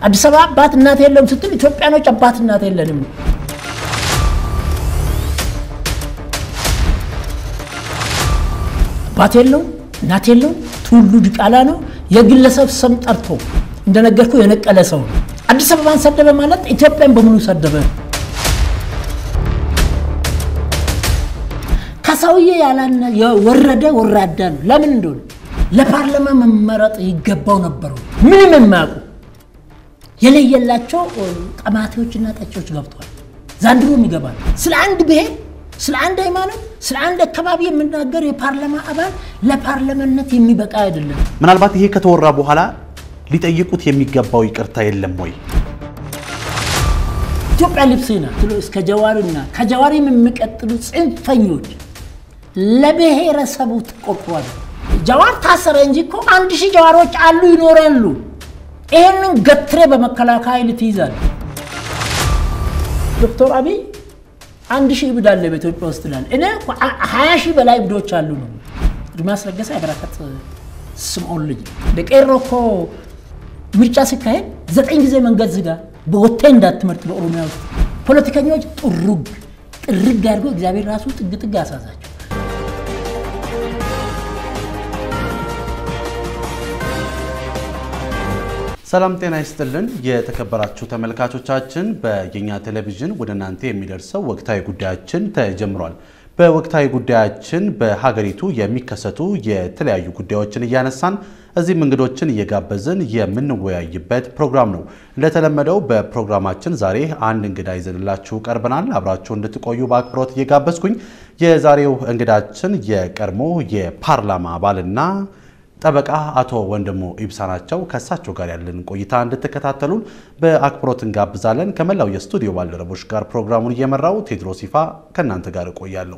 አዲስ አበባ አባት እናት የለውም ስትል ኢትዮጵያኖች አባት እናት የለንም። አባት የለውም እናት የለውም። ትውልዱ ዲቃላ ነው። የግለሰብ ስም ጠርቶ እንደነገርኩ የነቀለ ሰው ነው። አዲስ አበባን ሰደበ ማለት ኢትዮጵያን በሙሉ ሰደበ። ከሰውዬ ያላነ የወረደ ወራዳ ነው። ለምን እንደሆነ ለፓርላማ መመረጥ ይገባው ነበሩ። ምንም የማያውቁ የለየላቸው ቀማቴዎችና ጠጪዎች ገብተዋል። ዛንድሮም ይገባል። ስለ አንድ ብሔር፣ ስለ አንድ ሃይማኖት፣ ስለ አንድ አካባቢ የምናገር የፓርላማ አባል ለፓርላማነት የሚበቃ አይደለም። ምናልባት ይሄ ከተወራ በኋላ ሊጠይቁት የሚገባው ይቅርታ የለም ወይ? ኢትዮጵያ ልብሴ ናት ብሎ እስከ ጀዋርና ከጀዋሪም የሚቀጥሉ ጽንፈኞች ለብሔረሰቡ ተቆርቋል። ጀዋር ታሰረ እንጂ እኮ አንድ ሺህ ጀዋሮች አሉ ይኖራሉ። ይህንን ገትሬ በመከላከያ ኃይል ትይዛል። ዶክተር አብይ አንድ ሺህ እብድ አለ በኢትዮጵያ ውስጥ ላል እኔ ሀያ ሺህ በላይ እብዶች አሉ ነው። አድማስ ለገሰ የበረከት ስምዖን ልጅ ደቄሮ እኮ ምርጫ ሲካሄድ ዘጠኝ ጊዜ መንገድ ዝጋ በወቴ እንዳትመርጥ በኦሮሚያ ውስጥ ፖለቲከኞች ጥሩግ ጥርግ አድርጎ እግዚአብሔር ራሱ ጥግ ጥግ አሳዛቸው። ሰላም ጤና ይስጥልን። የተከበራችሁ ተመልካቾቻችን በየኛ ቴሌቪዥን ወደ እናንተ የሚደርሰው ወቅታዊ ጉዳያችን ተጀምሯል። በወቅታዊ ጉዳያችን በሀገሪቱ የሚከሰቱ የተለያዩ ጉዳዮችን እያነሳን እዚህም እንግዶችን እየጋበዝን የምንወያይበት ፕሮግራም ነው። እንደተለመደው በፕሮግራማችን ዛሬ አንድ እንግዳ ይዘንላችሁ ቀርበናል። አብራችሁ እንድትቆዩ በአክብሮት እየጋበዝኩኝ የዛሬው እንግዳችን የቀድሞ የፓርላማ አባልና ጠበቃ አቶ ወንድሙ ኢብሳ ናቸው። ከእሳቸው ጋር ያለን ቆይታ እንድትከታተሉን በአክብሮት እንጋብዛለን። ከመላው የስቱዲዮ ባልደረቦች ጋር ፕሮግራሙን እየመራው ቴድሮስ ይፋ ከእናንተ ጋር እቆያለሁ።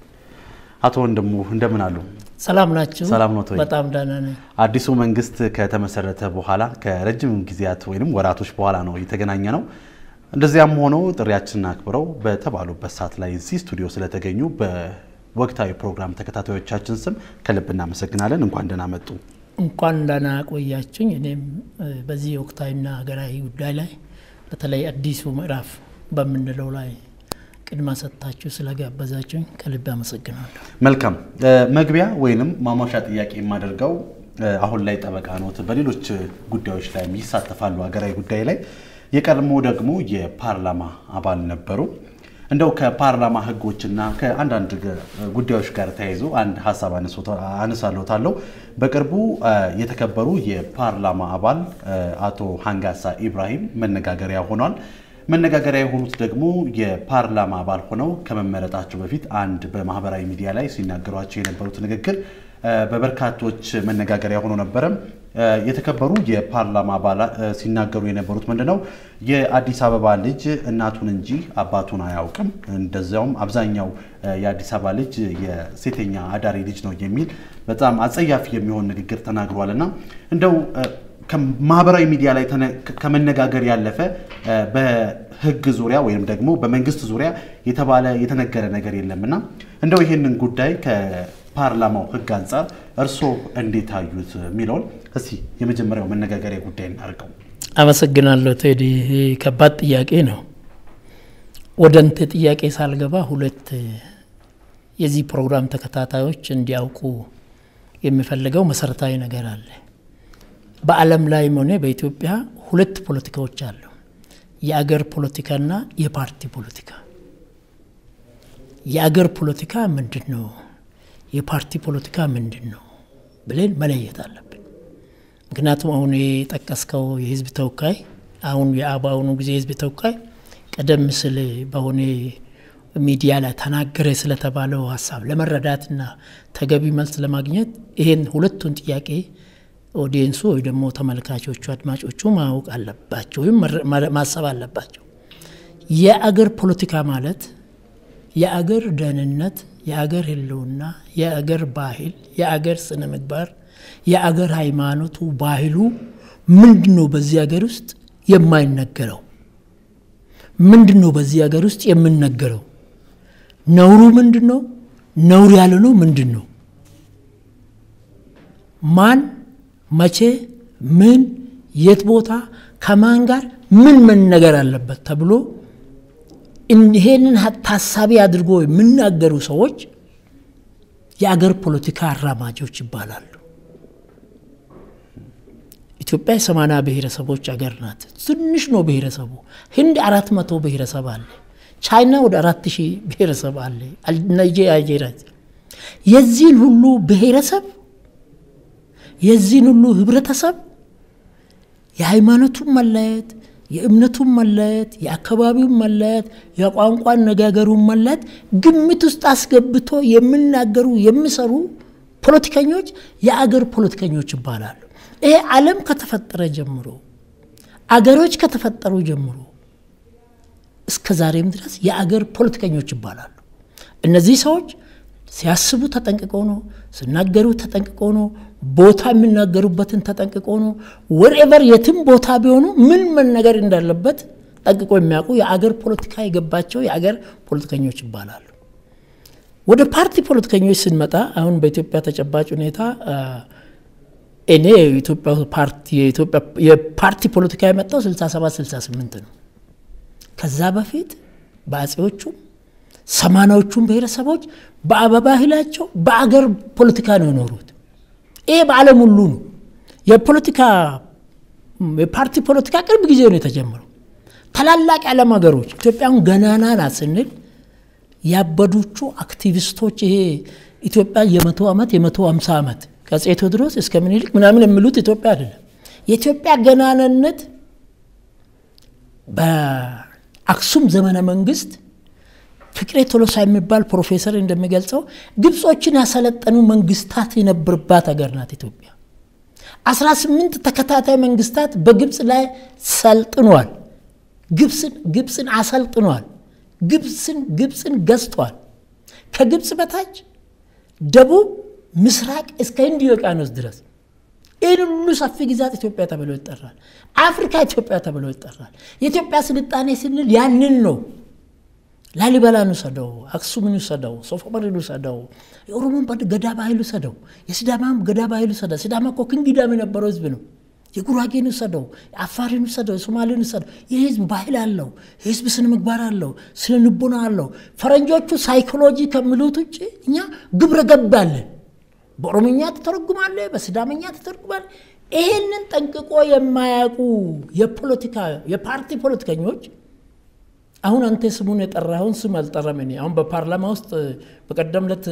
አቶ ወንድሙ እንደምን አሉ? ሰላም ናቸው። ሰላም ነው። በጣም ደህና ነኝ። አዲሱ መንግስት ከተመሰረተ በኋላ ከረጅም ጊዜያት ወይም ወራቶች በኋላ ነው የተገናኘ ነው። እንደዚያም ሆኖ ጥሪያችንን አክብረው በተባሉበት ሰዓት ላይ እዚህ ስቱዲዮ ስለተገኙ ወቅታዊ ፕሮግራም ተከታታዮቻችን ስም ከልብ እናመሰግናለን። እንኳን ደህና መጡ። እንኳን ደህና ቆያችሁኝ። እኔም በዚህ ወቅታዊና ሀገራዊ ጉዳይ ላይ በተለይ አዲሱ ምዕራፍ በምንለው ላይ ቅድማ ሰጥታችሁ ስለጋበዛችሁኝ ከልብ አመሰግናለሁ። መልካም መግቢያ ወይንም ማሟሻ ጥያቄ የማደርገው አሁን ላይ ጠበቃ ኖት፣ በሌሎች ጉዳዮች ላይ ይሳተፋሉ። ሀገራዊ ጉዳይ ላይ የቀድሞ ደግሞ የፓርላማ አባል ነበሩ። እንደው ከፓርላማ ሕጎችና ከአንዳንድ ጉዳዮች ጋር ተያይዞ አንድ ሀሳብ አነሳለታለሁ። በቅርቡ የተከበሩ የፓርላማ አባል አቶ ሀንጋሳ ኢብራሂም መነጋገሪያ ሆኗል። መነጋገሪያ የሆኑት ደግሞ የፓርላማ አባል ሆነው ከመመረጣቸው በፊት አንድ በማህበራዊ ሚዲያ ላይ ሲናገሯቸው የነበሩት ንግግር በበርካቶች መነጋገሪያ ሆኖ ነበረ። የተከበሩ የፓርላማ አባላት ሲናገሩ የነበሩት ምንድን ነው? የአዲስ አበባ ልጅ እናቱን እንጂ አባቱን አያውቅም፣ እንደዚያውም አብዛኛው የአዲስ አበባ ልጅ የሴተኛ አዳሪ ልጅ ነው የሚል በጣም አጸያፊ የሚሆን ንግግር ተናግሯል እና እንደው ማህበራዊ ሚዲያ ላይ ከመነጋገር ያለፈ በህግ ዙሪያ ወይም ደግሞ በመንግስት ዙሪያ የተባለ የተነገረ ነገር የለምና እንደው ይህንን ጉዳይ ከፓርላማው ህግ አንጻር እርስዎ እንዴት አዩት የሚለውን እስቲ የመጀመሪያው መነጋገሪያ ጉዳይ እናድርገው። አመሰግናለሁ ቴዲ። ከባድ ጥያቄ ነው። ወደ እንት ጥያቄ ሳልገባ ሁለት የዚህ ፕሮግራም ተከታታዮች እንዲያውቁ የሚፈልገው መሰረታዊ ነገር አለ። በዓለም ላይም ሆነ በኢትዮጵያ ሁለት ፖለቲካዎች አሉ። የአገር ፖለቲካና የፓርቲ ፖለቲካ። የአገር ፖለቲካ ምንድን ነው? የፓርቲ ፖለቲካ ምንድን ነው ብለን መለየት አለብን። ምክንያቱም አሁን የጠቀስከው የህዝብ ተወካይ አሁን በአሁኑ ጊዜ የህዝብ ተወካይ ቀደም ሲል በሆነ ሚዲያ ላይ ተናገረ ስለተባለው ሀሳብ ለመረዳትና ተገቢ መልስ ለማግኘት ይሄን ሁለቱን ጥያቄ ኦዲየንሱ ወይ ደግሞ ተመልካቾቹ አድማጮቹ ማወቅ አለባቸው ወይም ማሰብ አለባቸው። የአገር ፖለቲካ ማለት የአገር ደህንነት፣ የአገር ህልውና፣ የአገር ባህል፣ የአገር ስነ ምግባር፣ የአገር ሃይማኖቱ፣ ባህሉ ምንድን ነው? በዚህ ሀገር ውስጥ የማይነገረው ምንድን ነው? በዚህ ሀገር ውስጥ የምነገረው ነውሩ ምንድን ነው? ነውር ያለ ነው ምንድን ነው? ማን መቼ ምን የት ቦታ ከማን ጋር ምን መነገር አለበት ተብሎ ይሄንን ታሳቢ አድርጎ የሚናገሩ ሰዎች የአገር ፖለቲካ አራማጆች ይባላሉ። ኢትዮጵያ የሰማንያ ብሔረሰቦች አገር ናት። ትንሽ ነው ብሔረሰቡ። ህንድ አራት መቶ ብሔረሰብ አለ። ቻይና ወደ አራት ሺህ ብሔረሰብ አለ። ናይጄሪያ የዚህን ሁሉ ብሔረሰብ የዚህን ሁሉ ህብረተሰብ የሃይማኖቱን መለየት፣ የእምነቱን መለየት፣ የአካባቢውን መለየት፣ የቋንቋ አነጋገሩን መለየት ግምት ውስጥ አስገብቶ የሚናገሩ የሚሰሩ ፖለቲከኞች የአገር ፖለቲከኞች ይባላሉ። ይሄ ዓለም ከተፈጠረ ጀምሮ አገሮች ከተፈጠሩ ጀምሮ እስከ ዛሬም ድረስ የአገር ፖለቲከኞች ይባላሉ። እነዚህ ሰዎች ሲያስቡ ተጠንቅቆ ነው፣ ሲናገሩ ተጠንቅቆ ነው፣ ቦታ የሚናገሩበትን ተጠንቅቆ ነው። ወርኤቨር የትም ቦታ ቢሆኑ ምን መነገር እንዳለበት ጠንቅቆ የሚያውቁ የአገር ፖለቲካ የገባቸው የአገር ፖለቲከኞች ይባላሉ። ወደ ፓርቲ ፖለቲከኞች ስንመጣ አሁን በኢትዮጵያ ተጨባጭ ሁኔታ እኔ የኢትዮጵያ ፓርቲ የፓርቲ ፖለቲካ የመጣው 67 68 ነው። ከዛ በፊት በአጼዎቹም ሰማናዎቹም ብሔረሰቦች በባህላቸው በአገር ፖለቲካ ነው የኖሩት። ይሄ በዓለም ሁሉ ነው። የፖለቲካ የፓርቲ ፖለቲካ ቅርብ ጊዜ ነው የተጀመረው። ታላላቅ የዓለም ሀገሮች ኢትዮጵያን ገናና ናት ስንል ያበዱቹ አክቲቪስቶች ይሄ ኢትዮጵያ የመቶ ዓመት የመቶ ሃምሳ ዓመት ከአፄ ቴዎድሮስ እስከ ምኒልክ ምናምን የሚሉት ኢትዮጵያ አይደለም። የኢትዮጵያ ገናንነት በአክሱም ዘመነ መንግስት ፍቅሬ ቶሎሳ የሚባል ፕሮፌሰር እንደሚገልጸው ግብጾችን ያሰለጠኑ መንግስታት የነበርባት ሀገር ናት ኢትዮጵያ። 18 ተከታታይ መንግስታት በግብፅ ላይ ሰልጥኗል። ግብፅን አሰልጥኗል። ግብፅን ግብፅን ገዝቷል። ከግብፅ በታች ደቡብ ምስራቅ እስከ ህንድ ውቅያኖስ ድረስ ይህን ሁሉ ሰፊ ግዛት ኢትዮጵያ ተብሎ ይጠራል። አፍሪካ ኢትዮጵያ ተብሎ ይጠራል። የኢትዮጵያ ስልጣኔ ስንል ያንን ነው። ላሊበላን ውሰደው፣ አክሱምን ውሰደው፣ ሶፎመርን ውሰደው፣ የኦሮሞን ገዳ ባህል ውሰደው፣ የሲዳማም ገዳ ባህል ውሰደው። ሲዳማ እኮ ክንግዳም የነበረው ህዝብ ነው። የጉራጌን ውሰደው፣ የአፋርን ውሰደው፣ የሶማሌን ውሰደው። ይህ ህዝብ ባህል አለው። የህዝብ ስነ ምግባር አለው፣ ስነ ልቦና አለው። ፈረንጆቹ ሳይኮሎጂ ከሚሉት ውጭ እኛ ግብረ ገብ አለን። በኦሮምኛ ተተረጉማለ፣ በሲዳመኛ ተተርጉማለ። ይሄንን ጠንቅቆ የማያውቁ የፖለቲካ የፓርቲ ፖለቲከኞች አሁን አንተ ስሙን የጠራኸውን ስም አልጠራም። እኔ አሁን በፓርላማ ውስጥ በቀደም ዕለት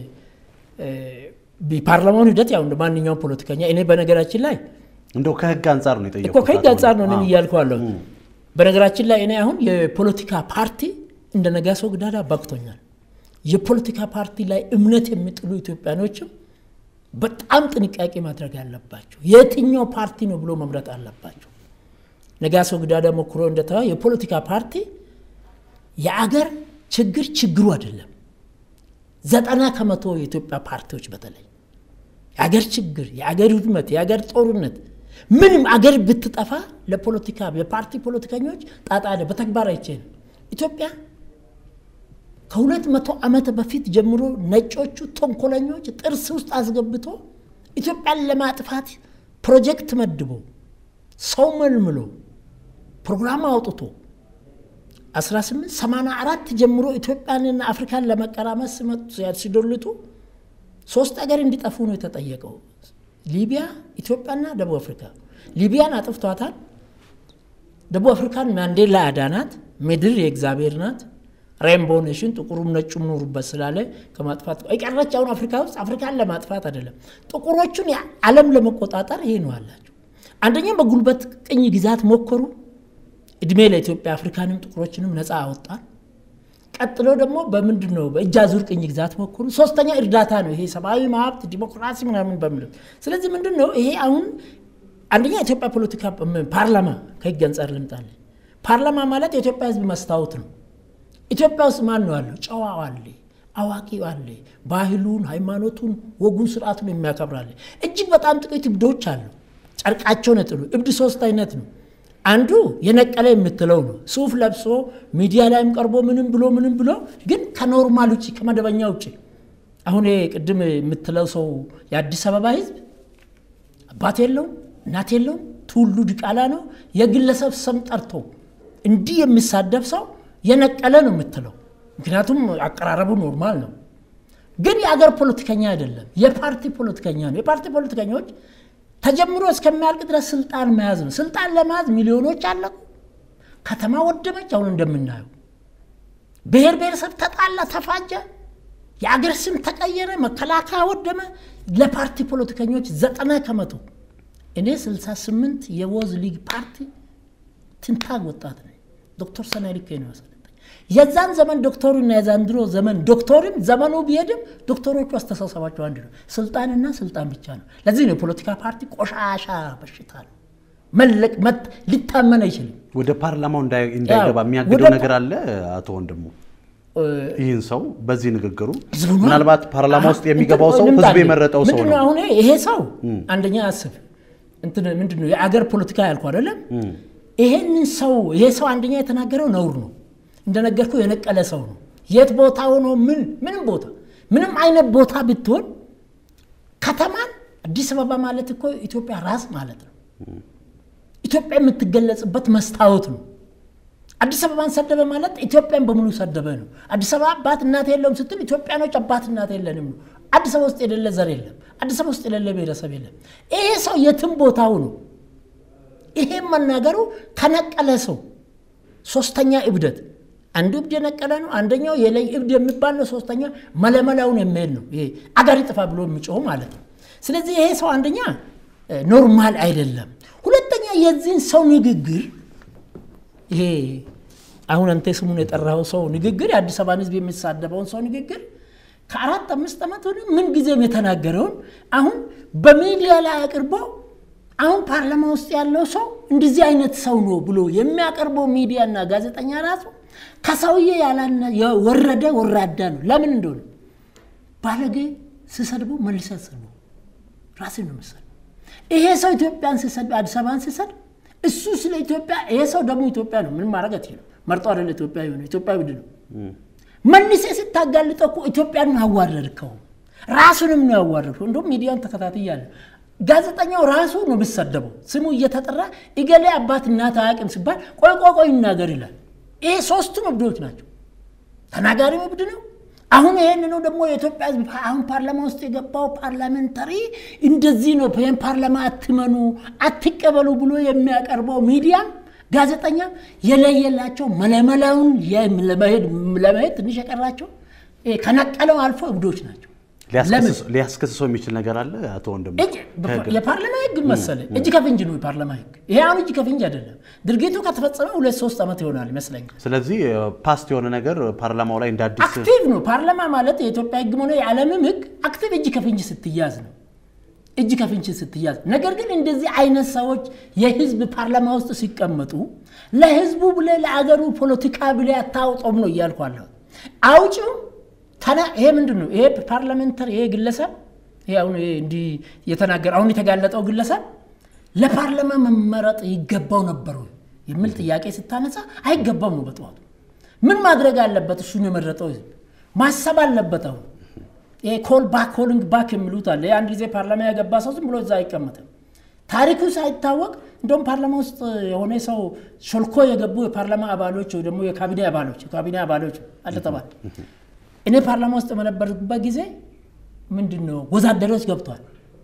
ፓርላማውን ሂደት ያው እንደ ማንኛውም ፖለቲከኛ እኔ በነገራችን ላይ እንደው ከህግ አንጻር ነው እኮ የጠየቁት። ከህግ አንጻር ነው እኔም እያልኩ አለሁ። በነገራችን ላይ እኔ አሁን የፖለቲካ ፓርቲ እንደ ነጋሶ ጊዳዳ ባክቶኛል። የፖለቲካ ፓርቲ ላይ እምነት የሚጥሉ ኢትዮጵያኖችም በጣም ጥንቃቄ ማድረግ አለባቸው። የትኛው ፓርቲ ነው ብሎ መምረጥ አለባቸው። ነጋሶ ጊዳዳ ሞክሮ እንደተዋ የፖለቲካ ፓርቲ የአገር ችግር ችግሩ አይደለም። ዘጠና ከመቶ የኢትዮጵያ ፓርቲዎች በተለይ የአገር ችግር፣ የአገር ውድመት፣ የአገር ጦርነት ምንም አገር ብትጠፋ ለፖለቲካ የፓርቲ ፖለቲከኞች ጣጣ በተግባር አይችልም። ኢትዮጵያ ከሁለት መቶ ዓመት በፊት ጀምሮ ነጮቹ ተንኮለኞች ጥርስ ውስጥ አስገብቶ ኢትዮጵያን ለማጥፋት ፕሮጀክት መድቦ ሰው መልምሎ ፕሮግራም አውጥቶ 1884 ጀምሮ ኢትዮጵያንና አፍሪካን ለመቀራመስ ሲመጡ ሲዶልቱ ሶስት አገር እንዲጠፉ ነው የተጠየቀው። ሊቢያ፣ ኢትዮጵያና ደቡብ አፍሪካ። ሊቢያን አጥፍቷታል። ደቡብ አፍሪካን ማንዴላ አዳናት። ምድር የእግዚአብሔር ናት። ሬንቦ ኔሽን ጥቁሩም ነጩም ኖሩበት ስላለ ከማጥፋት የቀረች አሁን አፍሪካ ውስጥ አፍሪካን ለማጥፋት አይደለም፣ ጥቁሮቹን ዓለም ለመቆጣጠር ይሄ ነው አላቸው። አንደኛም በጉልበት ቅኝ ግዛት ሞከሩ። እድሜ ለኢትዮጵያ አፍሪካንም ጥቁሮችንም ነፃ አወጣን። ቀጥሎ ደግሞ በምንድን ነው በእጅ አዙር ቅኝ ግዛት ሞከሩ። ሶስተኛ እርዳታ ነው ይሄ ሰብአዊ መብት ዲሞክራሲ ምናምን በሚለው ስለዚህ ምንድን ነው ይሄ አሁን አንደኛ የኢትዮጵያ ፖለቲካ ፓርላማ ከህግ አንጻር ልምጣለን። ፓርላማ ማለት የኢትዮጵያ ህዝብ መስታወት ነው። ኢትዮጵያ ውስጥ ማን ነው ያለው? ጨዋው አለ፣ አዋቂው አለ፣ ባህሉን፣ ሃይማኖቱን፣ ወጉን፣ ስርዓቱን የሚያከብራለ። እጅግ በጣም ጥቂት እብዶች አሉ። ጨርቃቸውን የጥሉ እብድ ሶስት አይነት ነው። አንዱ የነቀለ የምትለው ነው። ሱፍ ለብሶ ሚዲያ ላይም ቀርቦ ምንም ብሎ ምንም ብሎ ግን ከኖርማል ውጭ ከመደበኛ ውጭ አሁን ቅድም የምትለው ሰው የአዲስ አበባ ህዝብ አባት የለውም፣ እናት የለውም፣ ቱሉ ዲቃላ ነው የግለሰብ ስም ጠርቶ እንዲህ የሚሳደብ ሰው የነቀለ ነው የምትለው። ምክንያቱም አቀራረቡ ኖርማል ነው። ግን የአገር ፖለቲከኛ አይደለም፣ የፓርቲ ፖለቲከኛ ነው። የፓርቲ ፖለቲከኞች ተጀምሮ እስከሚያልቅ ድረስ ስልጣን መያዝ ነው። ስልጣን ለመያዝ ሚሊዮኖች አለቁ፣ ከተማ ወደመች። አሁን እንደምናየው ብሔር ብሔረሰብ ተጣላ፣ ተፋጀ፣ የአገር ስም ተቀየረ፣ መከላከያ ወደመ። ለፓርቲ ፖለቲከኞች ዘጠና ከመቶ እኔ 68 የወዝ ሊግ ፓርቲ ትንታግ ወጣት ነኝ። ዶክተር ሰናይ ልኬ ነው ያሰለጠኝ። የዛን ዘመን ዶክተሩና የዛንድሮ ዘመን ዶክተርም ዘመኑ ቢሄድም ዶክተሮቹ አስተሳሰባቸው አንድ ነው። ስልጣንና ስልጣን ብቻ ነው። ለዚህ ነው የፖለቲካ ፓርቲ ቆሻሻ በሽታ ነው። መለቅ ሊታመን አይችልም። ወደ ፓርላማው እንዳይገባ የሚያግደው ነገር አለ። አቶ ወንድሙ ይህን ሰው በዚህ ንግግሩ ምናልባት ፓርላማ ውስጥ የሚገባው ሰው ህዝብ የመረጠው ሰው ነው። አሁን ይሄ ሰው አንደኛ አስብ ምንድን ነው የአገር ፖለቲካ ያልኩ አይደለም። ይሄንን ሰው ይሄ ሰው አንደኛ የተናገረው ነውር ነው። እንደነገርኩ የነቀለ ሰው ነው። የት ቦታ ሆኖ ምን ምንም ቦታ ምንም አይነት ቦታ ብትሆን ከተማን አዲስ አበባ ማለት እኮ ኢትዮጵያ ራስ ማለት ነው። ኢትዮጵያ የምትገለጽበት መስታወት ነው። አዲስ አበባን ሰደበ ማለት ኢትዮጵያን በሙሉ ሰደበ ነው። አዲስ አበባ አባት እናት የለውም ስትል ኢትዮጵያኖች አባት እናት የለንም ነው። አዲስ አበባ ውስጥ የሌለ ዘር የለም። አዲስ አበባ ውስጥ የሌለ ብሔረሰብ የለም። ይሄ ሰው የትም ቦታው ነው። ይሄም መናገሩ ከነቀለ ሰው ሶስተኛ እብደት አንዱ እብድ የነቀለ ነው። አንደኛው የለይ እብድ የሚባል ነው። ሶስተኛ መለመላውን የሚሄድ ነው። ይሄ አገር ይጥፋ ብሎ የሚጮህ ማለት ነው። ስለዚህ ይሄ ሰው አንደኛ ኖርማል አይደለም። ሁለተኛ የዚህን ሰው ንግግር ይሄ አሁን አንተ ስሙን የጠራው ሰው ንግግር የአዲስ አበባን ሕዝብ የሚሳደበውን ሰው ንግግር ከአራት አምስት ዓመት ሆነ ምን ጊዜም የተናገረውን አሁን በሚዲያ ላይ አቅርቦ አሁን ፓርላማ ውስጥ ያለው ሰው እንደዚህ አይነት ሰው ነው ብሎ የሚያቀርበው ሚዲያና ጋዜጠኛ ራሱ ከሰውዬ የወረደ ወራዳ ነው። ለምን እንደሆነ ባለጌ ስሰድበው መልሰ ሰድበው ራስን ነው መሰል ይሄ ሰው ኢትዮጵያን ስሰድ አዲስ አበባን ስሰድ እሱ ስለ ኢትዮጵያ ይሄ ሰው ደግሞ ኢትዮጵያ ነው። ምን ማድረግ አትችልም። መርጦ አይደለ ኢትዮጵያ የሆነ ኢትዮጵያ ውድ ነው። መልሴ ስታጋልጠው እኮ ኢትዮጵያን አዋረድከው፣ ራሱንም ነው ያዋረድከው። እንዲሁም ሚዲያን ተከታትያለሁ። ጋዜጠኛው ራሱ ነው የሚሰደበው። ስሙ እየተጠራ እገሌ አባት እናት አያውቅም ሲባል ቆይ ቆይ ቆይ ይናገር ይላል። ይሄ ሶስቱም እብዶች ናቸው። ተናጋሪው እብድ ነው። አሁን ይሄንኑ ደግሞ የኢትዮጵያ ሕዝብ አሁን ፓርላማ ውስጥ የገባው ፓርላሜንታሪ እንደዚህ ነው፣ ይህን ፓርላማ አትመኑ አትቀበሉ ብሎ የሚያቀርበው ሚዲያም ጋዜጠኛ የለየላቸው መለመላውን ለመሄድ ትንሽ የቀራቸው ከነቀለው አልፎ እብዶች ናቸው። ሊያስከስሰው የሚችል ነገር አለ። አቶ ወንድሙ የፓርላማ ህግ መሰለ እጅ ከፍንጅ ነው የፓርላማ ህግ። ይሄ አሁን እጅ ከፍንጅ አይደለም። ድርጊቱ ከተፈጸመ ሁለት ሶስት ዓመት ይሆናል ይመስለኛል። ስለዚህ ፓስት የሆነ ነገር ፓርላማው ላይ እንደ አዲስ አክቲቭ ነው። ፓርላማ ማለት የኢትዮጵያ ህግ ሆነ የዓለምም ህግ አክቲቭ እጅ ከፍንጅ ስትያዝ ነው እጅ ከፍንጅ ስትያዝ። ነገር ግን እንደዚህ አይነት ሰዎች የህዝብ ፓርላማ ውስጥ ሲቀመጡ ለህዝቡ ብለ ለአገሩ ፖለቲካ ብለ አታውጦም ነው እያልኳለሁ። አውጪው ይሄ ምንድን ነው? ይሄ ፓርላሜንተር ይሄ ግለሰብ ይሄ አሁን እንዲህ የተናገረ አሁን የተጋለጠው ግለሰብ ለፓርላማ መመረጥ ይገባው ነበሩ የሚል ጥያቄ ስታነሳ አይገባም ነው በጠዋቱ። ምን ማድረግ አለበት? እሱን የመረጠው ህዝብ ማሰብ አለበት። አሁን ይሄ ኮል ባክ ኮሊንግ ባክ የሚሉት አለ። የአንድ ጊዜ ፓርላማ ያገባ ሰው ዝም ብሎ እዛ አይቀመጥም። ታሪኩ ሳይታወቅ እንደውም ፓርላማ ውስጥ የሆነ ሰው ሾልኮ የገቡ የፓርላማ አባሎች ወይ ደግሞ የካቢኔ አባሎች የካቢኔ አባሎች አልተባለ እኔ ፓርላማ ውስጥ በነበርኩበት ጊዜ ምንድን ነው ወዛደሮች ገብተዋል።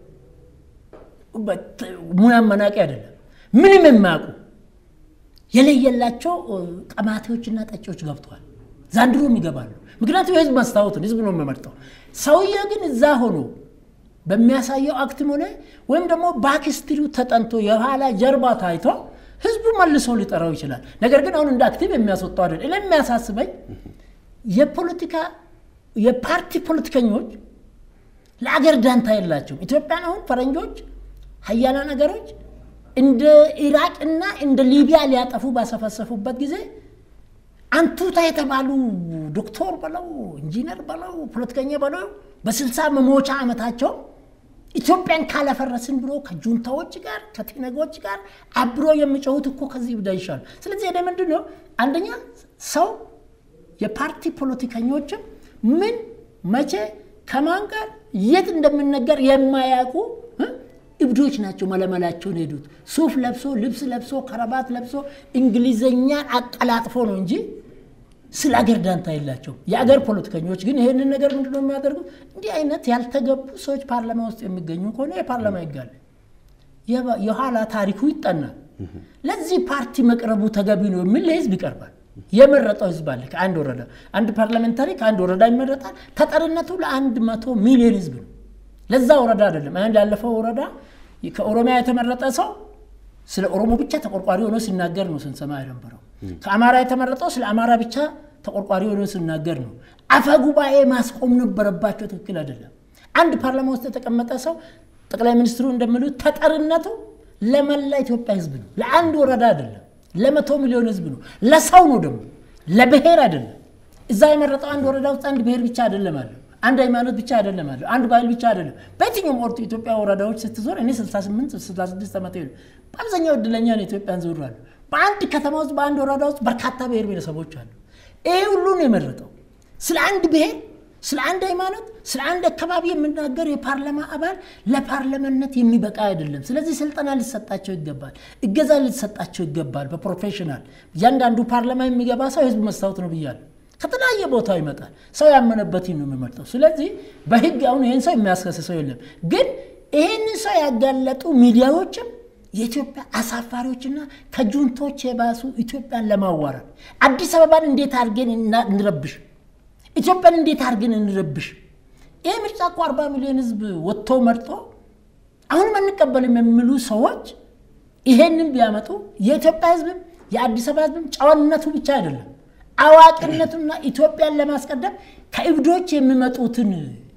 ሙያ መናቂ አይደለም፣ ምንም የማያውቁ የለየላቸው ቀማቴዎችና ጠጪዎች ገብተዋል። ዛንድሮም ይገባሉ። ምክንያቱም የህዝብ መስታወትን ህዝብ ነው የሚመርጠው። ሰውዬ ግን እዛ ሆኖ በሚያሳየው አክትም ሆነ ወይም ደግሞ ባክስትሪው ተጠንቶ የኋላ ጀርባ ታይቶ ህዝቡ መልሶ ሊጠራው ይችላል። ነገር ግን አሁን እንደ አክቲቭ የሚያስወጣው አይደል። እኔ የሚያሳስበኝ የፖለቲካ የፓርቲ ፖለቲከኞች ለአገር ዳንታ የላቸውም። ኢትዮጵያን አሁን ፈረንጆች ሀያላን ነገሮች እንደ ኢራቅና እንደ ሊቢያ ሊያጠፉ ባሰፈሰፉበት ጊዜ አንቱታ የተባሉ ዶክተር በለው ኢንጂነር በለው ፖለቲከኛ በለው በስልሳ መሞቻ ዓመታቸው ኢትዮጵያን ካላፈረስን ብሎ ከጁንታዎች ጋር ከቴነጎች ጋር አብሮ የሚጮሁት እኮ ከዚህ ብዳ ይሻሉ። ስለዚህ እኔ ምንድን ነው አንደኛ ሰው የፓርቲ ፖለቲከኞችም ምን መቼ ከማን ጋር የት እንደሚነገር የማያውቁ እብዶች ናቸው መለመላቸውን ሄዱት። ሱፍ ለብሶ ልብስ ለብሶ ከረባት ለብሶ እንግሊዘኛን አቀላጥፎ ነው እንጂ ስለ አገር ዳንታ የላቸው። የአገር ፖለቲከኞች ግን ይህንን ነገር ምንድነው የሚያደርጉት? እንዲህ አይነት ያልተገቡ ሰዎች ፓርላማ ውስጥ የሚገኙ ከሆነ የፓርላማ ይጋለ የኋላ ታሪኩ ይጠናል። ለዚህ ፓርቲ መቅረቡ ተገቢ ነው የሚል ለህዝብ ይቀርባል። የመረጠው ህዝብ አለ። ከአንድ ወረዳ አንድ ፓርላሜንታሪ ከአንድ ወረዳ ይመረጣል። ተጠሪነቱ ለአንድ መቶ ሚሊዮን ህዝብ ነው። ለዛ ወረዳ አይደለም። አንድ ያለፈው ወረዳ ከኦሮሚያ የተመረጠ ሰው ስለ ኦሮሞ ብቻ ተቆርቋሪ ሆኖ ሲናገር ነው ስንሰማ የነበረው። ከአማራ የተመረጠው ስለ አማራ ብቻ ተቆርቋሪ ሆኖ ሲናገር ነው። አፈ ጉባኤ ማስቆም ነበረባቸው። ትክክል አይደለም። አንድ ፓርላማ ውስጥ የተቀመጠ ሰው ጠቅላይ ሚኒስትሩ እንደሚሉት ተጠሪነቱ ለመላ ኢትዮጵያ ህዝብ ነው። ለአንድ ወረዳ አይደለም። ለመቶ ሚሊዮን ህዝብ ነው። ለሰው ነው ደግሞ ለብሔር አይደለም። እዛ የመረጠው አንድ ወረዳ ውስጥ አንድ ብሔር ብቻ አይደለም አለ አንድ ሃይማኖት ብቻ አይደለም አለ አንድ ባህል ብቻ አይደለም። በየትኛውም ኦርቶ ኢትዮጵያ ወረዳዎች ስትዞር እኔ 68 66 ዓመት ነው። በአብዛኛው እድለኛ ነው ኢትዮጵያን ዞር አሉ። በአንድ ከተማ ውስጥ በአንድ ወረዳ ውስጥ በርካታ ብሔር ብሔረሰቦች አሉ። ይሄ ሁሉ ነው የመረጠው። ስለ አንድ ብሔር፣ ስለ አንድ ሃይማኖት፣ ስለ አንድ አካባቢ የምናገር የፓርላማ አባል ለፓርላማነት የሚበቃ አይደለም። ስለዚህ ስልጠና ሊሰጣቸው ይገባል፣ እገዛ ሊሰጣቸው ይገባል። በፕሮፌሽናል እያንዳንዱ ፓርላማ የሚገባ ሰው የህዝብ መስታወት ነው ብያለሁ። ከተለያየ ቦታ ይመጣል። ሰው ያመነበትን ነው የሚመርጠው። ስለዚህ በህግ አሁን ይህን ሰው የሚያስከስሰው የለም። ግን ይህንን ሰው ያጋለጡ ሚዲያዎችም የኢትዮጵያ አሳፋሪዎችና ከጁንቶች የባሱ ኢትዮጵያን ለማዋረድ አዲስ አበባን እንዴት አድርገን እንረብሽ፣ ኢትዮጵያን እንዴት አድርገን እንረብሽ። ይህ ምርጫ እኮ አርባ ሚሊዮን ህዝብ ወጥቶ መርጦ አሁንም አንቀበልም የሚሉ ሰዎች ይሄንን ቢያመጡ የኢትዮጵያ ህዝብም የአዲስ አበባ ህዝብም ጨዋነቱ ብቻ አይደለም አዋቂነቱና ኢትዮጵያን ለማስቀደም ከእብዶች የሚመጡትን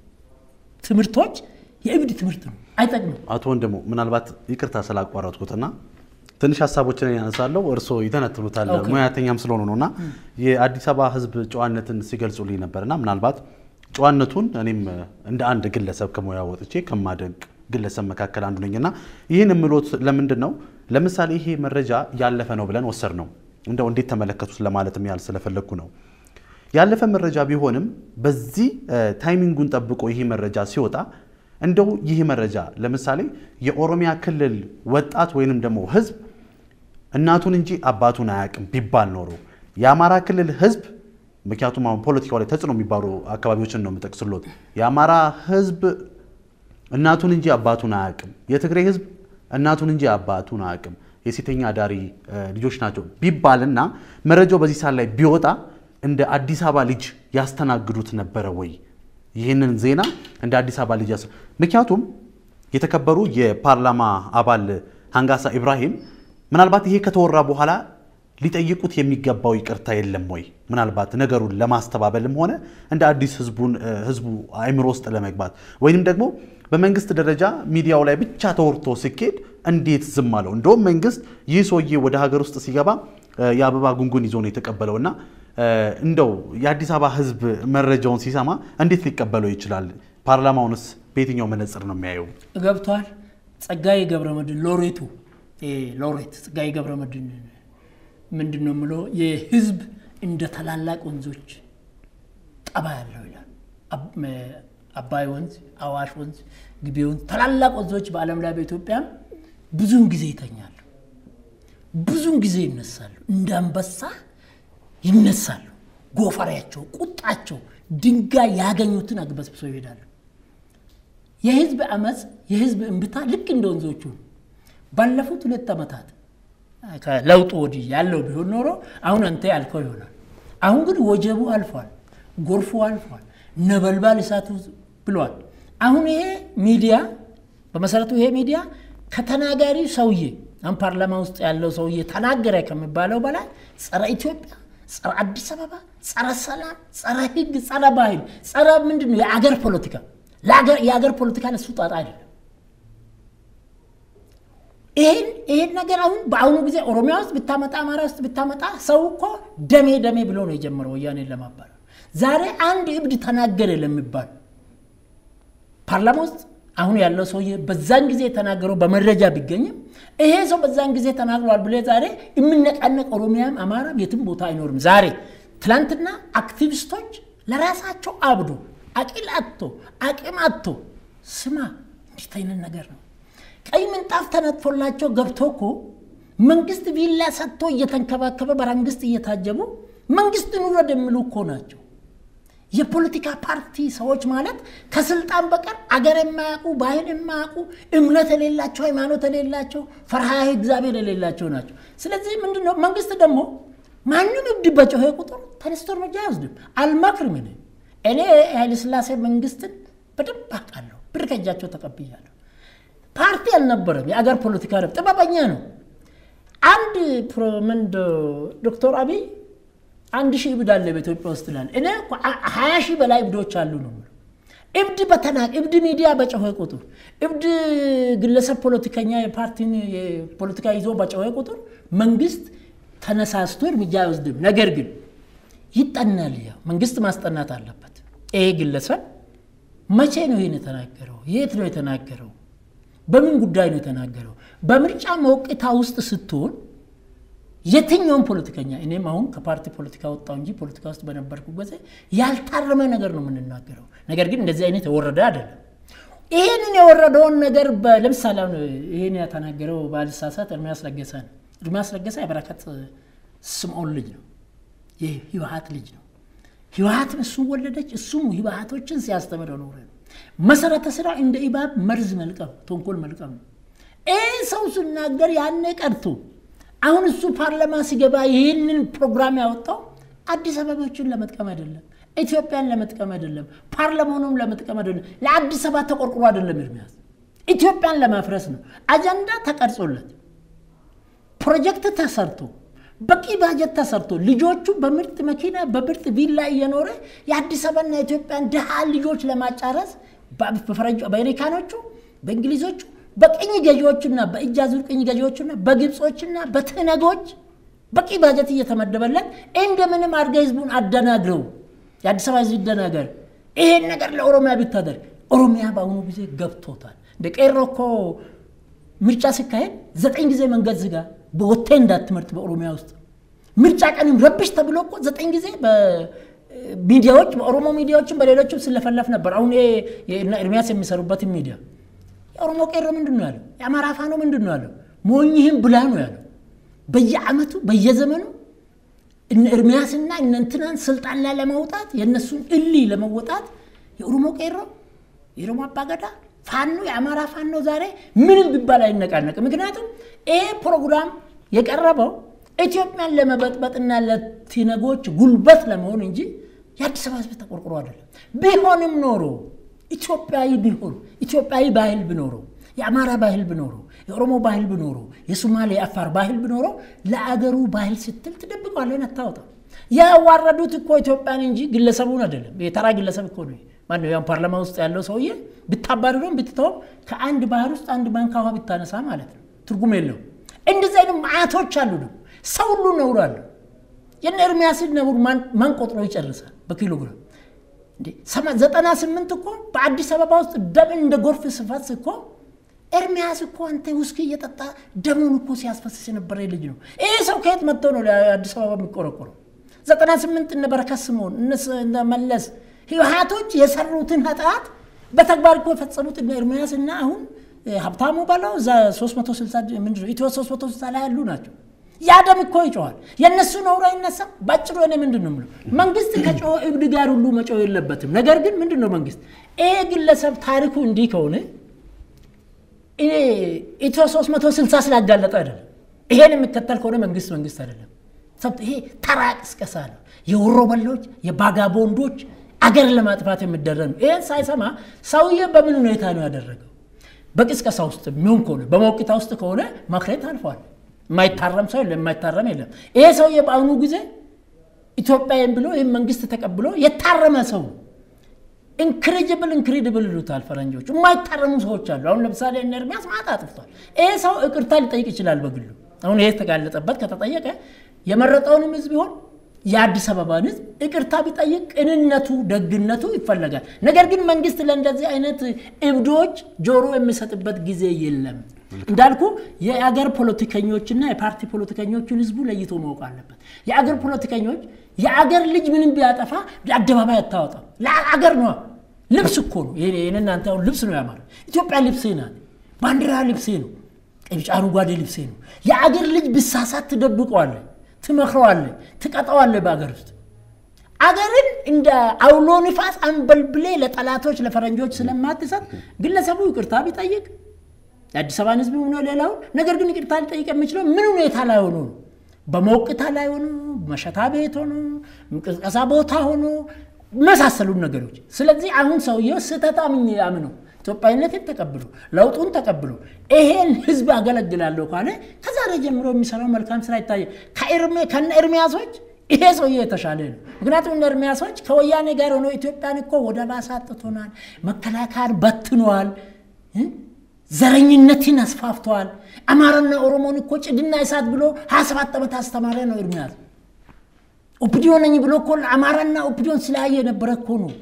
ትምህርቶች የእብድ ትምህርት ነው፣ አይጠቅምም። አቶ ወንድሙ ምናልባት ይቅርታ ስላቋረጥኩትና ትንሽ ሀሳቦችን ያነሳለሁ፣ እርስዎ ይተነትኑታል ሙያተኛም ስለሆኑ ነው እና የአዲስ አበባ ህዝብ ጨዋነትን ሲገልጹልኝ ነበርና ምናልባት ጨዋነቱን እኔም እንደ አንድ ግለሰብ ከሙያ ወጥቼ ከማደግ ግለሰብ መካከል አንዱ ነኝና ይህን የምሎት ለምንድን ነው? ለምሳሌ ይሄ መረጃ ያለፈ ነው ብለን ወሰድ ነው እንደው እንዴት ተመለከቱት ለማለትም ያህል ስለፈለግኩ ነው። ያለፈ መረጃ ቢሆንም በዚህ ታይሚንጉን ጠብቆ ይህ መረጃ ሲወጣ እንደው ይህ መረጃ ለምሳሌ የኦሮሚያ ክልል ወጣት ወይንም ደግሞ ህዝብ እናቱን እንጂ አባቱን አያውቅም ቢባል ኖሮ የአማራ ክልል ህዝብ ምክንያቱም አሁን ፖለቲካው ላይ ተጽዕኖ የሚባሉ አካባቢዎችን ነው የምጠቅስሎት። የአማራ ህዝብ እናቱን እንጂ አባቱን አያውቅም፣ የትግራይ ህዝብ እናቱን እንጂ አባቱን አያውቅም የሴተኛ አዳሪ ልጆች ናቸው ቢባልና መረጃው በዚህ ሰዓት ላይ ቢወጣ እንደ አዲስ አበባ ልጅ ያስተናግዱት ነበረ ወይ? ይህንን ዜና እንደ አዲስ አበባ ልጅ ያስ ምክንያቱም የተከበሩ የፓርላማ አባል ሀንጋሳ ኢብራሂም ምናልባት ይሄ ከተወራ በኋላ ሊጠይቁት የሚገባው ይቅርታ የለም ወይ? ምናልባት ነገሩን ለማስተባበልም ሆነ እንደ አዲስ ህዝቡን ህዝቡ አእምሮ ውስጥ ለመግባት ወይንም ደግሞ በመንግስት ደረጃ ሚዲያው ላይ ብቻ ተወርቶ ሲኬድ እንዴት ዝም አለው? እንደውም መንግስት ይህ ሰውዬ ወደ ሀገር ውስጥ ሲገባ የአበባ ጉንጉን ይዞ ነው የተቀበለው እና እንደው የአዲስ አበባ ህዝብ መረጃውን ሲሰማ እንዴት ሊቀበለው ይችላል? ፓርላማውንስ በየትኛው መነጽር ነው የሚያየው? ገብቷል። ጸጋዬ ገብረመድህን ሎሬቱ ሎሬት ጸጋዬ ገብረመድህን ምንድን ነው የምለው የህዝብ እንደ ታላላቅ ወንዞች ጠባ ያለው ይላል። አባይ ወንዝ፣ አዋሽ ወንዝ፣ ግቤ ወንዝ ታላላቅ ወንዞች በዓለም ላይ በኢትዮጵያም ብዙውን ጊዜ ይተኛሉ፣ ብዙውን ጊዜ ይነሳሉ። እንደ አንበሳ ይነሳሉ። ጎፈሬያቸው፣ ቁጣቸው ድንጋይ ያገኙትን አግበስብሰው ይሄዳሉ። የህዝብ አመፅ፣ የህዝብ እምብታ ልክ እንደ ወንዞቹ ባለፉት ሁለት ዓመታት ከለውጡ ወዲህ ያለው ቢሆን ኖሮ አሁን አንተ ያልከው ይሆናል። አሁን ግን ወጀቡ አልፏል፣ ጎርፉ አልፏል፣ ነበልባል እሳቱ ብሏል። አሁን ይሄ ሚዲያ በመሰረቱ ይሄ ሚዲያ ከተናጋሪ ሰውዬ አሁን ፓርላማ ውስጥ ያለው ሰውዬ ተናገረ ከሚባለው በላይ ጸረ ኢትዮጵያ፣ ጸረ አዲስ አበባ፣ ጸረ ሰላም፣ ጸረ ህግ፣ ጸረ ባህል፣ ጸረ ምንድን ነው የአገር ፖለቲካ የአገር ፖለቲካ ለሱ ጣጣ አይደለም። ይህን ይህን ነገር አሁን በአሁኑ ጊዜ ኦሮሚያ ውስጥ ብታመጣ አማራ ውስጥ ብታመጣ ሰው እኮ ደሜ ደሜ ብሎ ነው የጀመረው ወያኔን ለማባል። ዛሬ አንድ እብድ ተናገረ ለሚባል ፓርላማ ውስጥ አሁን ያለው ሰውዬ በዛን ጊዜ የተናገረው በመረጃ ቢገኝም ይሄ ሰው በዛን ጊዜ ተናግሯል ብለ ዛሬ የምነቃነቅ ኦሮሚያም አማራም የትም ቦታ አይኖርም። ዛሬ ትላንትና አክቲቪስቶች ለራሳቸው አብዶ አቂል አጥቶ አቅም አጥቶ ስማ እንዴት አይነት ነገር ነው ቀይ ምንጣፍ ተነጥፎላቸው ገብቶ እኮ መንግስት ቪላ ሰጥቶ እየተንከባከበ በመንግስት እየታጀቡ መንግስትን ውረድ የሚሉ እኮ ናቸው። የፖለቲካ ፓርቲ ሰዎች ማለት ከስልጣን በቀር አገር የማያውቁ ባህል የማያውቁ እምነት የሌላቸው ሃይማኖት የሌላቸው ፈርሃ እግዚአብሔር የሌላቸው ናቸው። ስለዚህ ምንድነው መንግስት ደግሞ ማንም እብድ በጮኸ ቁጥር ተነስቶ እርምጃ አይወስድም። አልመክርም። እኔ እኔ ኃይለሥላሴ መንግስትን በደንብ አውቃለሁ። ብር ከእጃቸው ተቀብያለሁ። ፓርቲ አልነበረም። የአገር ፖለቲካ ነው። ጥበበኛ ነው። አንድ ምንድ ዶክተር አብይ አንድ ሺህ እብድ አለ በኢትዮጵያ ውስጥ ላል እኔ ሀያ ሺህ በላይ እብዶች አሉ ነው እብድ በተናቅ እብድ ሚዲያ በጮኸ ቁጥር እብድ ግለሰብ ፖለቲከኛ የፓርቲን የፖለቲካ ይዞ በጮኸ ቁጥር መንግስት ተነሳስቶ እርምጃ አይወስድም። ነገር ግን ይጠናል። ያው መንግስት ማስጠናት አለበት። ይሄ ግለሰብ መቼ ነው ይህን የተናገረው? የት ነው የተናገረው? በምን ጉዳይ ነው የተናገረው? በምርጫ መውቅታ ውስጥ ስትሆን የትኛውም ፖለቲከኛ እኔም አሁን ከፓርቲ ፖለቲካ ወጣው እንጂ ፖለቲካ ውስጥ በነበርኩ ጊዜ ያልታረመ ነገር ነው የምንናገረው። ነገር ግን እንደዚህ አይነት የወረደ አይደለም። ይህንን የወረደውን ነገር ለምሳሌ አሁን ይህን የተናገረው ባልሳሳት ኤርሚያስ ለገሰ ነው። ኤርሚያስ ለገሰ የበረከት ስምዖን ልጅ ነው፣ የህወሓት ልጅ ነው። ህወሓትም እሱም ወለደች፣ እሱም ህወሓቶችን ሲያስተምር ኖረ ነው። መሰረተ ስራ እንደ ኢባብ መርዝ መልቀም፣ ተንኮል መልቀም ነው። ይህ ሰው ሲናገር ያኔ ቀርቶ አሁን እሱ ፓርላማ ሲገባ ይህንን ፕሮግራም ያወጣው አዲስ አበባዎችን ለመጥቀም አይደለም፣ ኢትዮጵያን ለመጥቀም አይደለም፣ ፓርላማኑም ለመጥቀም አይደለም፣ ለአዲስ አበባ ተቆርቁሮ አይደለም። ኤርሚያስ ኢትዮጵያን ለማፍረስ ነው። አጀንዳ ተቀርጾለት ፕሮጀክት ተሰርቶ በቂ ባጀት ተሰርቶ ልጆቹ በምርጥ መኪና በምርጥ ቪላ እየኖረ የአዲስ አበባና የኢትዮጵያን ድሃ ልጆች ለማጫረስ በአሜሪካኖቹ በእንግሊዞቹ በቅኝ ገዢዎችና በእጅ አዙር ቅኝ ገዢዎችና በግብጾችና በትነጎች በቂ ባጀት እየተመደበለት እንደምንም አድርገህ ህዝቡን አደናግረው የአዲስ አበባ ህዝብ ይደናገር፣ ይሄን ነገር ለኦሮሚያ ቢታደርግ ኦሮሚያ በአሁኑ ጊዜ ገብቶታል። እንደ ቄሮ እኮ ምርጫ ሲካሄድ ዘጠኝ ጊዜ መንገድ ዝጋ፣ በወቴ እንዳትመርጥ በኦሮሚያ ውስጥ ምርጫ ቀንም ረብሽ ተብሎ እኮ ዘጠኝ ጊዜ ሚዲያዎች በኦሮሞ ሚዲያዎችም በሌሎችም ስለፈለፍ ነበር። አሁን ኤርሚያስ የሚሰሩበትን ሚዲያ የኦሮሞ ቄሮ ምንድን ነው ያለው? የአማራ ፋኖ ምንድን ነው ያለው? ሞኝህም ብላ ነው ያለው። በየአመቱ በየዘመኑ እነ ኤርሚያስና እነ እንትናን ስልጣን ላይ ለማውጣት የእነሱን እሊ ለመወጣት የኦሮሞ ቄሮ የኦሮሞ አባገዳ ፋኖ የአማራ ፋኖ ዛሬ ምንም ቢባል አይነቃነቅም። ምክንያቱም ይሄ ፕሮግራም የቀረበው ኢትዮጵያን ለመበጥበጥና ለቲነጎች ጉልበት ለመሆን እንጂ የአዲስ አበባ ህዝብ ተቆርቁሮ አይደለም። ቢሆንም ኖሮ ኢትዮጵያዊ ቢሆን ኢትዮጵያዊ ባህል ብኖረው የአማራ ባህል ብኖረው የኦሮሞ ባህል ብኖረው የሶማሌ የአፋር ባህል ብኖረው ለአገሩ ባህል ስትል ትደብቀዋለህን አታወጣም። ያዋረዱት እኮ ኢትዮጵያን እንጂ ግለሰቡን አይደለም። የተራ ግለሰብ እኮ ነው። ማነው ያው ፓርላማ ውስጥ ያለው ሰውዬ ብታባርረውም ብትተውም ከአንድ ባህር ውስጥ አንድ ባንክ ውሃ ብታነሳ ማለት ነው ትርጉም የለው። እንደዚህ አይነት ማዕቶች አሉ። ደግሞ ሰው ሁሉ ነውር አለው። የነ ኤርሚያስን ነውር ማን ቆጥሮ ይጨርሳል በኪሎግራም ዘጠና ስምንት እኮ በአዲስ አበባ ውስጥ ደም እንደ ጎርፍ ስፋት እኮ ኤርሚያስ እኮ አንተ ውስኪ እየጠጣ ደሙን እኮ ሲያስፈስስ የነበረ ልጅ ነው። ይህ ሰው ከየት መጥቶ ነው አዲስ አበባ የሚቆረቆረው? ዘጠና ስምንት እነ በረከት ስምኦን እነ መለስ ህወሓቶች የሰሩትን ኃጢአት በተግባር እኮ የፈጸሙት እነ ኤርሚያስ እና አሁን ሀብታሙ በለው እዛ 360 ምንድን ነው ኢትዮ 360 ላይ ያሉ ናቸው። ያ ደም እኮ ይጮኋል። የእነሱ ነውር አይነሳም። በአጭሩ እኔ ምንድን ነው የምለው መንግስት ከጮኸ እብድ ጋር ሁሉ መጮህ የለበትም። ነገር ግን ምንድን ነው መንግስት ይሄ ግለሰብ ታሪኩ እንዲህ ከሆነ ኢትዮ 360 ስላጋለጠ አይደለም። ይሄን የሚከተል ከሆነ መንግስት መንግስት አይደለም። ይሄ ተራ ቅስቀሳ ነው። የወሮ በሎች የባጋቦንዶች አገር ለማጥፋት የሚደረግ ነው። ይህን ሳይሰማ ሰውዬ በምን ሁኔታ ነው ያደረገው? በቅስቀሳ ውስጥ የሚሆን ከሆነ በመውቂታ ውስጥ ከሆነ ማክሬት አልፏል። የማይታረም ሰው የለም፣ የማይታረም የለም። ይሄ ሰውዬ በአሁኑ ጊዜ ኢትዮጵያን ብሎ ይህም መንግስት ተቀብሎ የታረመ ሰው ኢንክሬዲብል ኢንክሬዲብል ይሉታል ፈረንጆች። የማይታረሙ ሰዎች አሉ። አሁን ለምሳሌ እነ ኤርሚያስ ማታ አጥፍቷል። ይሄ ሰው ይቅርታ ሊጠይቅ ይችላል በግሉ። አሁን ይሄ ተጋለጠበት ከተጠየቀ የመረጠውንም ህዝብ ቢሆን የአዲስ አበባን ህዝብ ይቅርታ ቢጠይቅ ቅንነቱ፣ ደግነቱ ይፈለጋል። ነገር ግን መንግስት ለእንደዚህ አይነት እብዶች ጆሮ የሚሰጥበት ጊዜ የለም። እንዳልኩ የአገር ፖለቲከኞችና የፓርቲ ፖለቲከኞችን ህዝቡ ለይቶ ማወቅ አለበት። የአገር ፖለቲከኞች የአገር ልጅ ምንም ቢያጠፋ አደባባይ አታወጣም። ለአገር ነው። ልብስ እኮ ነው። እናንተ አሁን ልብስ ነው ያማረ ኢትዮጵያ ልብስ ናት። ባንዲራ ልብሴ ነው፣ ቢጫ አረንጓዴ ልብሴ ነው። የአገር ልጅ ብሳሳት ትደብቀዋለ፣ ትመክረዋለ፣ ትቀጠዋለ በአገር ውስጥ አገርን እንደ አውሎ ንፋስ አንበልብሌ ለጠላቶች ለፈረንጆች ስለማትሰጥ ግለሰቡ ይቅርታ ቢጠይቅ የአዲስ አበባን ሕዝብ ሆኖ ሌላውን ነገር ግን ይቅርታ ሊጠይቅ የሚችለው ምን ሁኔታ ላይ ሆኖ ነው? በሞቅታ ላይ ሆኖ መሸታ ቤት ሆኖ ቅስቀሳ ቦታ ሆኖ መሳሰሉን ነገሮች። ስለዚህ አሁን ሰውየው ስህተት አምኜ አምነው ኢትዮጵያዊነትን ተቀብሎ ለውጡን ተቀብሎ ይሄን ህዝብ አገለግላለሁ ካለ ከዛሬ ጀምሮ የሚሰራው መልካም ስራ ይታያል። ከነ ኤርሚያሶች ይሄ ሰውዬ የተሻለ ነው። ምክንያቱም እነ ኤርሚያሶች ከወያኔ ጋር ሆኖ ኢትዮጵያን እኮ ወደ ባሰ አጥቶናል፣ መከላከያን በትነዋል፣ ዘረኝነትን አስፋፍተዋል። አማራና ኦሮሞን እኮ ጭድና እሳት ብሎ ሀያ ሰባት ዓመት አስተማረ ነው ኤርሚያስ። ኦፒዲዮ ነኝ ብሎ እኮ አማራና ኦፒዲዮን ስለያየ የነበረ እኮ ነው።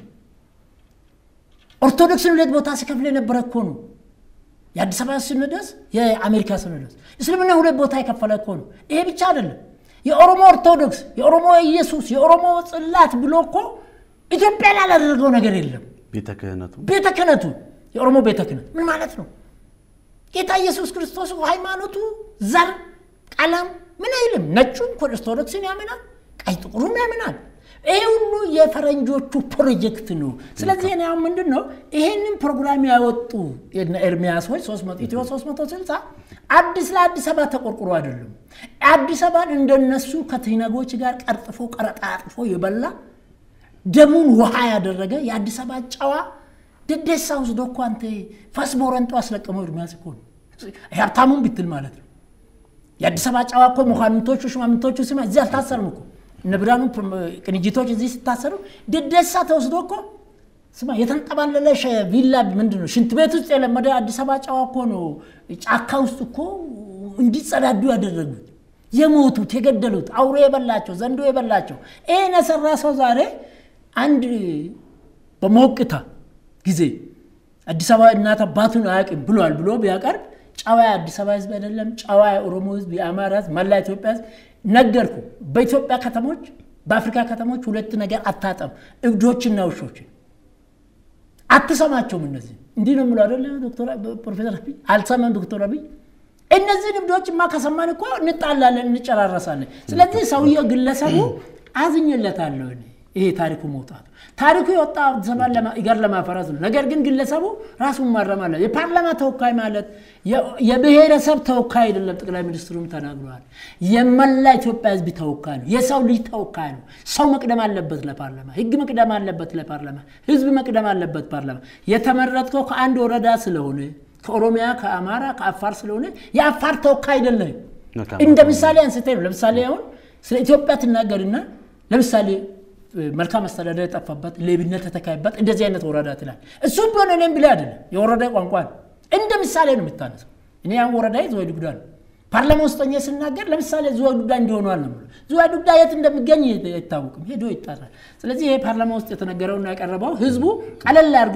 ኦርቶዶክስን ሁለት ቦታ ሲከፍል የነበረ እኮ ነው። የአዲስ አበባ ሲኖዶስ፣ የአሜሪካ ሲኖዶስ፣ እስልምና ሁለት ቦታ የከፈለ እኮ ነው። ይሄ ብቻ አይደለም። የኦሮሞ ኦርቶዶክስ፣ የኦሮሞ ኢየሱስ፣ የኦሮሞ ጽላት ብሎ እኮ ኢትዮጵያ ላይ ያላደረገው ነገር የለም። ቤተ ክህነቱ ቤተ ክህነቱ የኦሮሞ ቤተ ክህነት ምን ማለት ነው? ጌታ ኢየሱስ ክርስቶስ ሃይማኖቱ፣ ዘር፣ ቀለም ምን አይልም። ነጩም ኦርቶዶክስን ያምናል፣ ቀይ ጥቁሩም ያምናል። ይሄ ሁሉ የፈረንጆቹ ፕሮጀክት ነው። ስለዚህ እኔ አሁን ምንድን ነው ይሄንን ፕሮግራም ያወጡ ኤርሚያሶች ኢትዮ 360 አዲስ ለአዲስ አበባ ተቆርቁሮ አይደለም። አዲስ አበባን እንደነሱ ከትነጎች ጋር ቀርጥፎ ቀረጣጥፎ የበላ ደሙን ውሃ ያደረገ የአዲስ አበባ ጨዋ ደደሳ ወስዶ እኮ አንተ ፈስ ቦረንጦ አስለቀመው ኤርሚያስ እኮ ነው። ሀብታሙን ብትል ማለት ነው። የአዲስ አበባ ጨዋ እኮ መኳንንቶቹ ሽማምንቶቹ ስማ እዚህ አልታሰርም እኮ እነ ብርሃኑ ቅንጅቶች እዚህ ሲታሰሩ ደደሳ ተወስዶ እኮ ስማ የተንጠባለለ ቪላ ምንድን ነው ሽንት ቤት ውስጥ የለመደ አዲስ አበባ ጨዋ እኮ ነው። ጫካ ውስጥ እኮ እንዲጸዳዱ ያደረጉት የሞቱት የገደሉት አውሬ የበላቸው ዘንዶ የበላቸው ይህን የሰራ ሰው ዛሬ አንድ በሞቅታ ጊዜ አዲስ አበባ እናት አባቱን አያውቅም ብሏል ብሎ ቢያቀርብ ጨዋ የአዲስ አበባ ህዝብ አይደለም፣ ጨዋ የኦሮሞ ህዝብ፣ የአማራ ህዝብ፣ መላ ኢትዮጵያ ህዝብ ነገርኩ። በኢትዮጵያ ከተሞች፣ በአፍሪካ ከተሞች ሁለት ነገር አታጠም፣ እብዶችና ውሾችን አትሰማቸውም። እነዚህ እንዲህ ነው የምለው አይደለ ፕሮፌሰር አብይ አልሰማም። ዶክተር አብይ እነዚህን እብዶችማ ከሰማን እኮ እንጣላለን፣ እንጨራረሳለን። ስለዚህ ሰውየው ግለሰቡ አዝኝለታለሁ እኔ ይሄ ታሪኩ መውጣቱ ታሪኩ የወጣ አዲስ አበባን ኢጋር ለማፈረስ ነው። ነገር ግን ግለሰቡ ራሱን ማረም አለ። የፓርላማ ተወካይ ማለት የብሔረሰብ ተወካይ አይደለም። ጠቅላይ ሚኒስትሩም ተናግረዋል። የመላ ኢትዮጵያ ህዝብ ተወካይ ነው። የሰው ልጅ ተወካይ ነው። ሰው መቅደም አለበት ለፓርላማ፣ ህግ መቅደም አለበት ለፓርላማ፣ ህዝብ መቅደም አለበት ፓርላማ። የተመረጥከው ከአንድ ወረዳ ስለሆነ ከኦሮሚያ፣ ከአማራ፣ ከአፋር ስለሆነ የአፋር ተወካይ አይደለም። እንደ ምሳሌ አንስቴ ነው። ለምሳሌ አሁን ስለ ኢትዮጵያ ትናገርና ለምሳሌ መልካም አስተዳደር የጠፋበት ሌብነት የተካሄበት እንደዚህ አይነት ወረዳ ትላል። እሱም ቢሆን እኔም ብላ አይደለም የወረዳ ቋንቋ ነው። እንደ ምሳሌ ነው የምታነሰው። እኔ ያን ወረዳ ዝዋይ ዱጉዳ ነው ፓርላማ ውስጥ ሆኜ ስናገር ለምሳሌ ዝዋይ ዱጉዳ እንዲሆኗል ነው ዝዋይ ዱጉዳ የት እንደሚገኝ አይታወቅም፣ ሄዶ ይጣራል። ስለዚህ ይሄ ፓርላማ ውስጥ የተነገረውና ያቀረበው ህዝቡ ቀለል አድርጎ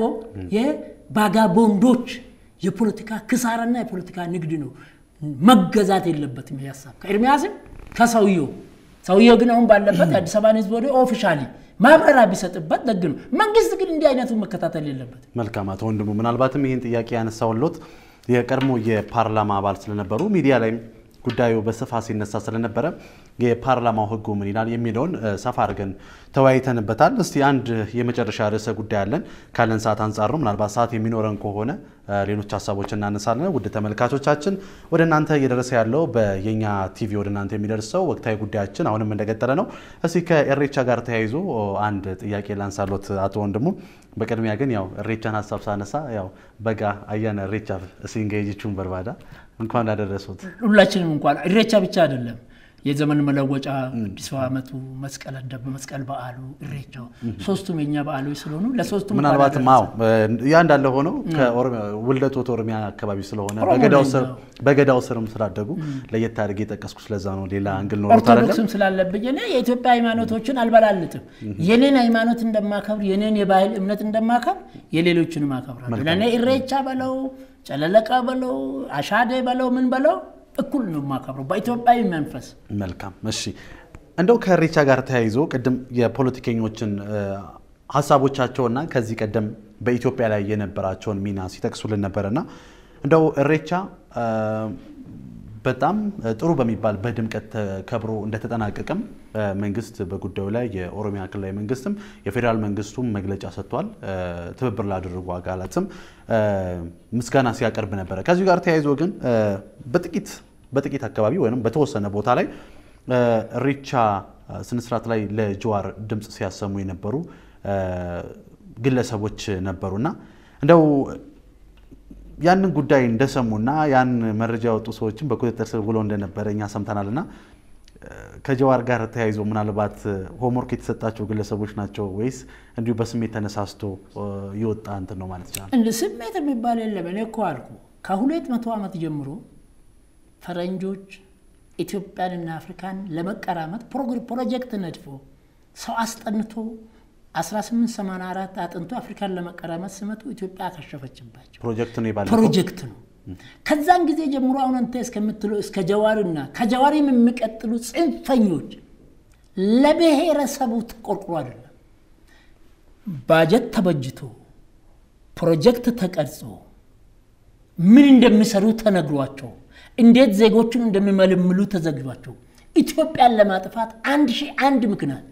የባጋቦንዶች የፖለቲካ ክሳራና የፖለቲካ ንግድ ነው መገዛት የለበትም። ይሄ ሀሳብ ከኤርሚያስም ከሰውየው ሰውየው ግን አሁን ባለበት የአዲስ አበባን ህዝብ ወደ ኦፊሻሊ ማብራሪያ ቢሰጥበት ደግ ነው። መንግስት ግን እንዲህ አይነቱን መከታተል የለበት። መልካም አቶ ወንድሙ፣ ምናልባትም ይህን ጥያቄ ያነሳውሎት የቀድሞ የፓርላማ አባል ስለነበሩ ሚዲያ ላይም ጉዳዩ በስፋት ሲነሳ ስለነበረ የፓርላማው ህጉ ምን ይላል የሚለውን ሰፋ አድርገን ተወያይተንበታል። እስቲ አንድ የመጨረሻ ርዕሰ ጉዳይ አለን ካለን ሰዓት አንጻር ነው። ምናልባት ሰዓት የሚኖረን ከሆነ ሌሎች ሀሳቦች እናነሳለን። ውድ ተመልካቾቻችን ወደ እናንተ እየደረሰ ያለው በየኛ ቲቪ ወደ እናንተ የሚደርሰው ወቅታዊ ጉዳያችን አሁንም እንደቀጠለ ነው። እስቲ ከእሬቻ ጋር ተያይዞ አንድ ጥያቄ ላንሳሎት አቶ ወንድሙ። በቅድሚያ ግን ያው እሬቻን ሀሳብ ሳነሳ ያው በጋ አያነ እሬቻ ሲንገይጅቹን በርባዳ እንኳን አደረሱት። ሁላችንም እንኳን እሬቻ ብቻ አይደለም የዘመን መለወጫ አዲሱ ዓመቱ መስቀል አደብ መስቀል በዓሉ እሬቻው ሶስቱም የኛ በዓሎች ስለሆኑ ለሶስቱም ምናልባትም አዎ ያ እንዳለ ሆኖ ውልደቶት ኦሮሚያ አካባቢ ስለሆነ በገዳው ስርም ስላደጉ ለየት አድርጌ የጠቀስኩ ስለዛ ነው። ሌላ አንግል ኖሮት ኦርቶዶክስም ስላለብኝ እኔ የኢትዮጵያ ሃይማኖቶችን አልበላልጥም። የኔን ሃይማኖት እንደማከብር የኔን የባህል እምነት እንደማከብር የሌሎችንም አከብራለሁ። ለእኔ እሬቻ በለው ጨለለቃ በለው አሻዴ በለው ምን በለው እኩል ነው የማከብረው በኢትዮጵያዊ መንፈስ። መልካም እሺ፣ እንደው ከእሬቻ ጋር ተያይዞ ቅድም የፖለቲከኞችን ሀሳቦቻቸውና ከዚህ ቀደም በኢትዮጵያ ላይ የነበራቸውን ሚና ሲጠቅሱልን ነበረና እንደው እሬቻ በጣም ጥሩ በሚባል በድምቀት ተከብሮ እንደተጠናቀቀም መንግስት በጉዳዩ ላይ የኦሮሚያ ክልላዊ መንግስትም የፌዴራል መንግስቱም መግለጫ ሰጥቷል። ትብብር ላደረጉ አካላትም ምስጋና ሲያቀርብ ነበረ። ከዚሁ ጋር ተያይዞ ግን በጥቂት በጥቂት አካባቢ ወይም በተወሰነ ቦታ ላይ እሬቻ ስነስርዓት ላይ ለጀዋር ድምፅ ሲያሰሙ የነበሩ ግለሰቦች ነበሩና እንደው ያንን ጉዳይ እንደሰሙና ያን መረጃ ያወጡ ሰዎችን በቁጥጥር ስር ውሎ እንደነበረ እኛ ሰምተናልና ከጀዋር ጋር ተያይዞ ምናልባት ሆምወርክ የተሰጣቸው ግለሰቦች ናቸው ወይስ እንዲሁ በስሜት ተነሳስቶ የወጣ እንትን ነው ማለት ይችላል? እንደ ስሜት የሚባል የለም። እኔ እኮ አልኩ ከሁለት መቶ ዓመት ጀምሮ ፈረንጆች ኢትዮጵያንና አፍሪካን ለመቀራመት ፕሮጀክት ነድፎ ሰው አስጠንቶ 1884 አጥንቶ አፍሪካን ለመቀራመት ሲመጡ ኢትዮጵያ አከሸፈችባቸው። ፕሮጀክት ነው የባለፈው ፕሮጀክት ነው። ከዛን ጊዜ ጀምሮ አሁን አንተ እስከምትለው እስከ ጀዋርና ከጀዋሪም የሚቀጥሉ ጽንፈኞች ለብሔረሰቡ ተቆርቁሮ አይደለም። ባጀት ተበጅቶ ፕሮጀክት ተቀርጾ ምን እንደሚሰሩ ተነግሯቸው እንዴት ዜጎቹን እንደሚመለምሉ ተዘግቷቸው ኢትዮጵያን ለማጥፋት አንድ ሺህ አንድ ምክንያት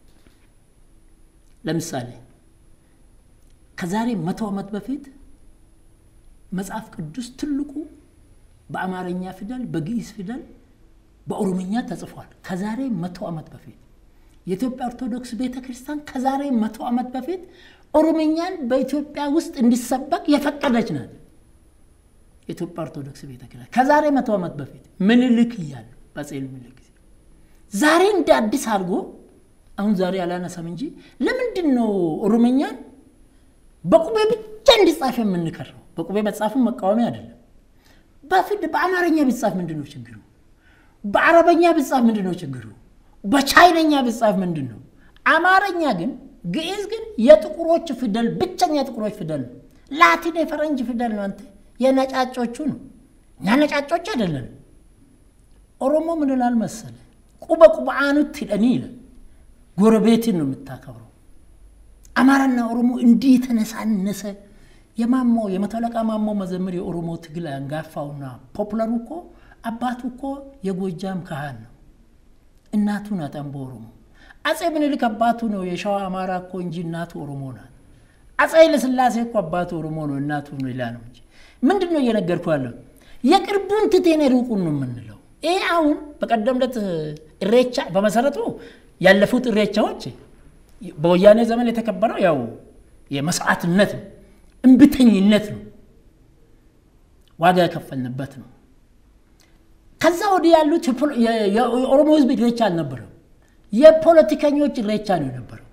ለምሳሌ ከዛሬ መቶ ዓመት በፊት መጽሐፍ ቅዱስ ትልቁ በአማርኛ ፊደል፣ በግዕዝ ፊደል፣ በኦሮምኛ ተጽፏል። ከዛሬ መቶ ዓመት በፊት የኢትዮጵያ ኦርቶዶክስ ቤተ ክርስቲያን ከዛሬ መቶ ዓመት በፊት ኦሮምኛን በኢትዮጵያ ውስጥ እንዲሰበክ የፈቀደች ናት። የኢትዮጵያ ኦርቶዶክስ ቤተ ክርስቲያን ከዛሬ መቶ ዓመት በፊት ምኒልክ እያሉ በአፄ ምኒልክ ጊዜ ዛሬ እንደ አዲስ አድርጎ አሁን ዛሬ አላነሳም እንጂ ለምንድን ነው ኦሮምኛን በቁቤ ብቻ እንዲጻፍ የምንከረው? በቁቤ መጻፍን መቃወሚያ አይደለም። በፊት በአማርኛ ቢጻፍ ምንድን ነው ችግሩ? በአረበኛ ቢጻፍ ምንድን ነው ችግሩ? በቻይነኛ ቢጻፍ ምንድን ነው? አማርኛ ግን ግዕዝ ግን የጥቁሮች ፊደል ብቸኛ የጥቁሮች ፊደል ነው። ላቲን የፈረንጅ ፊደል ነው። አንተ የነጫጮቹ ነው። እኛ ነጫጮች አይደለን። ኦሮሞ ምን ይላል መሰለ? ቁበ ቁብአኑት ሂደኒ ይላል። ጎረቤትን ነው የምታከብረው። አማራና ኦሮሞ እንዲህ የተነሳነሰ የማሞ የመቶ አለቃ ማሞ መዘምር የኦሮሞ ትግል አንጋፋውና ፖፑለሩ እኮ አባቱ እኮ የጎጃም ካህን ነው። እናቱ ናት አምቦ ኦሮሞ። አፄ ምኒልክ አባቱ ነው የሸዋ አማራ እኮ እንጂ እናቱ ኦሮሞ ናት። አፄ ኃይለሥላሴ እኮ አባቱ ኦሮሞ ነው እናቱ ነው ሌላ ነው እንጂ ምንድን ነው እየነገርኩ ያለው? የቅርቡን ትቴን ሩቁን ነው የምንለው። ይህ አሁን በቀደም ዕለት እሬቻ በመሰረቱ ያለፉት እሬቻዎች በወያኔ ዘመን የተከበረው ያው የመስዋዕትነት ነው፣ እምብተኝነት ነው፣ ዋጋ የከፈልንበት ነው። ከዛ ወዲህ ያሉት የኦሮሞ ሕዝብ ኢሬቻ አልነበረም። የፖለቲከኞች ኢሬቻ ነው የነበረው።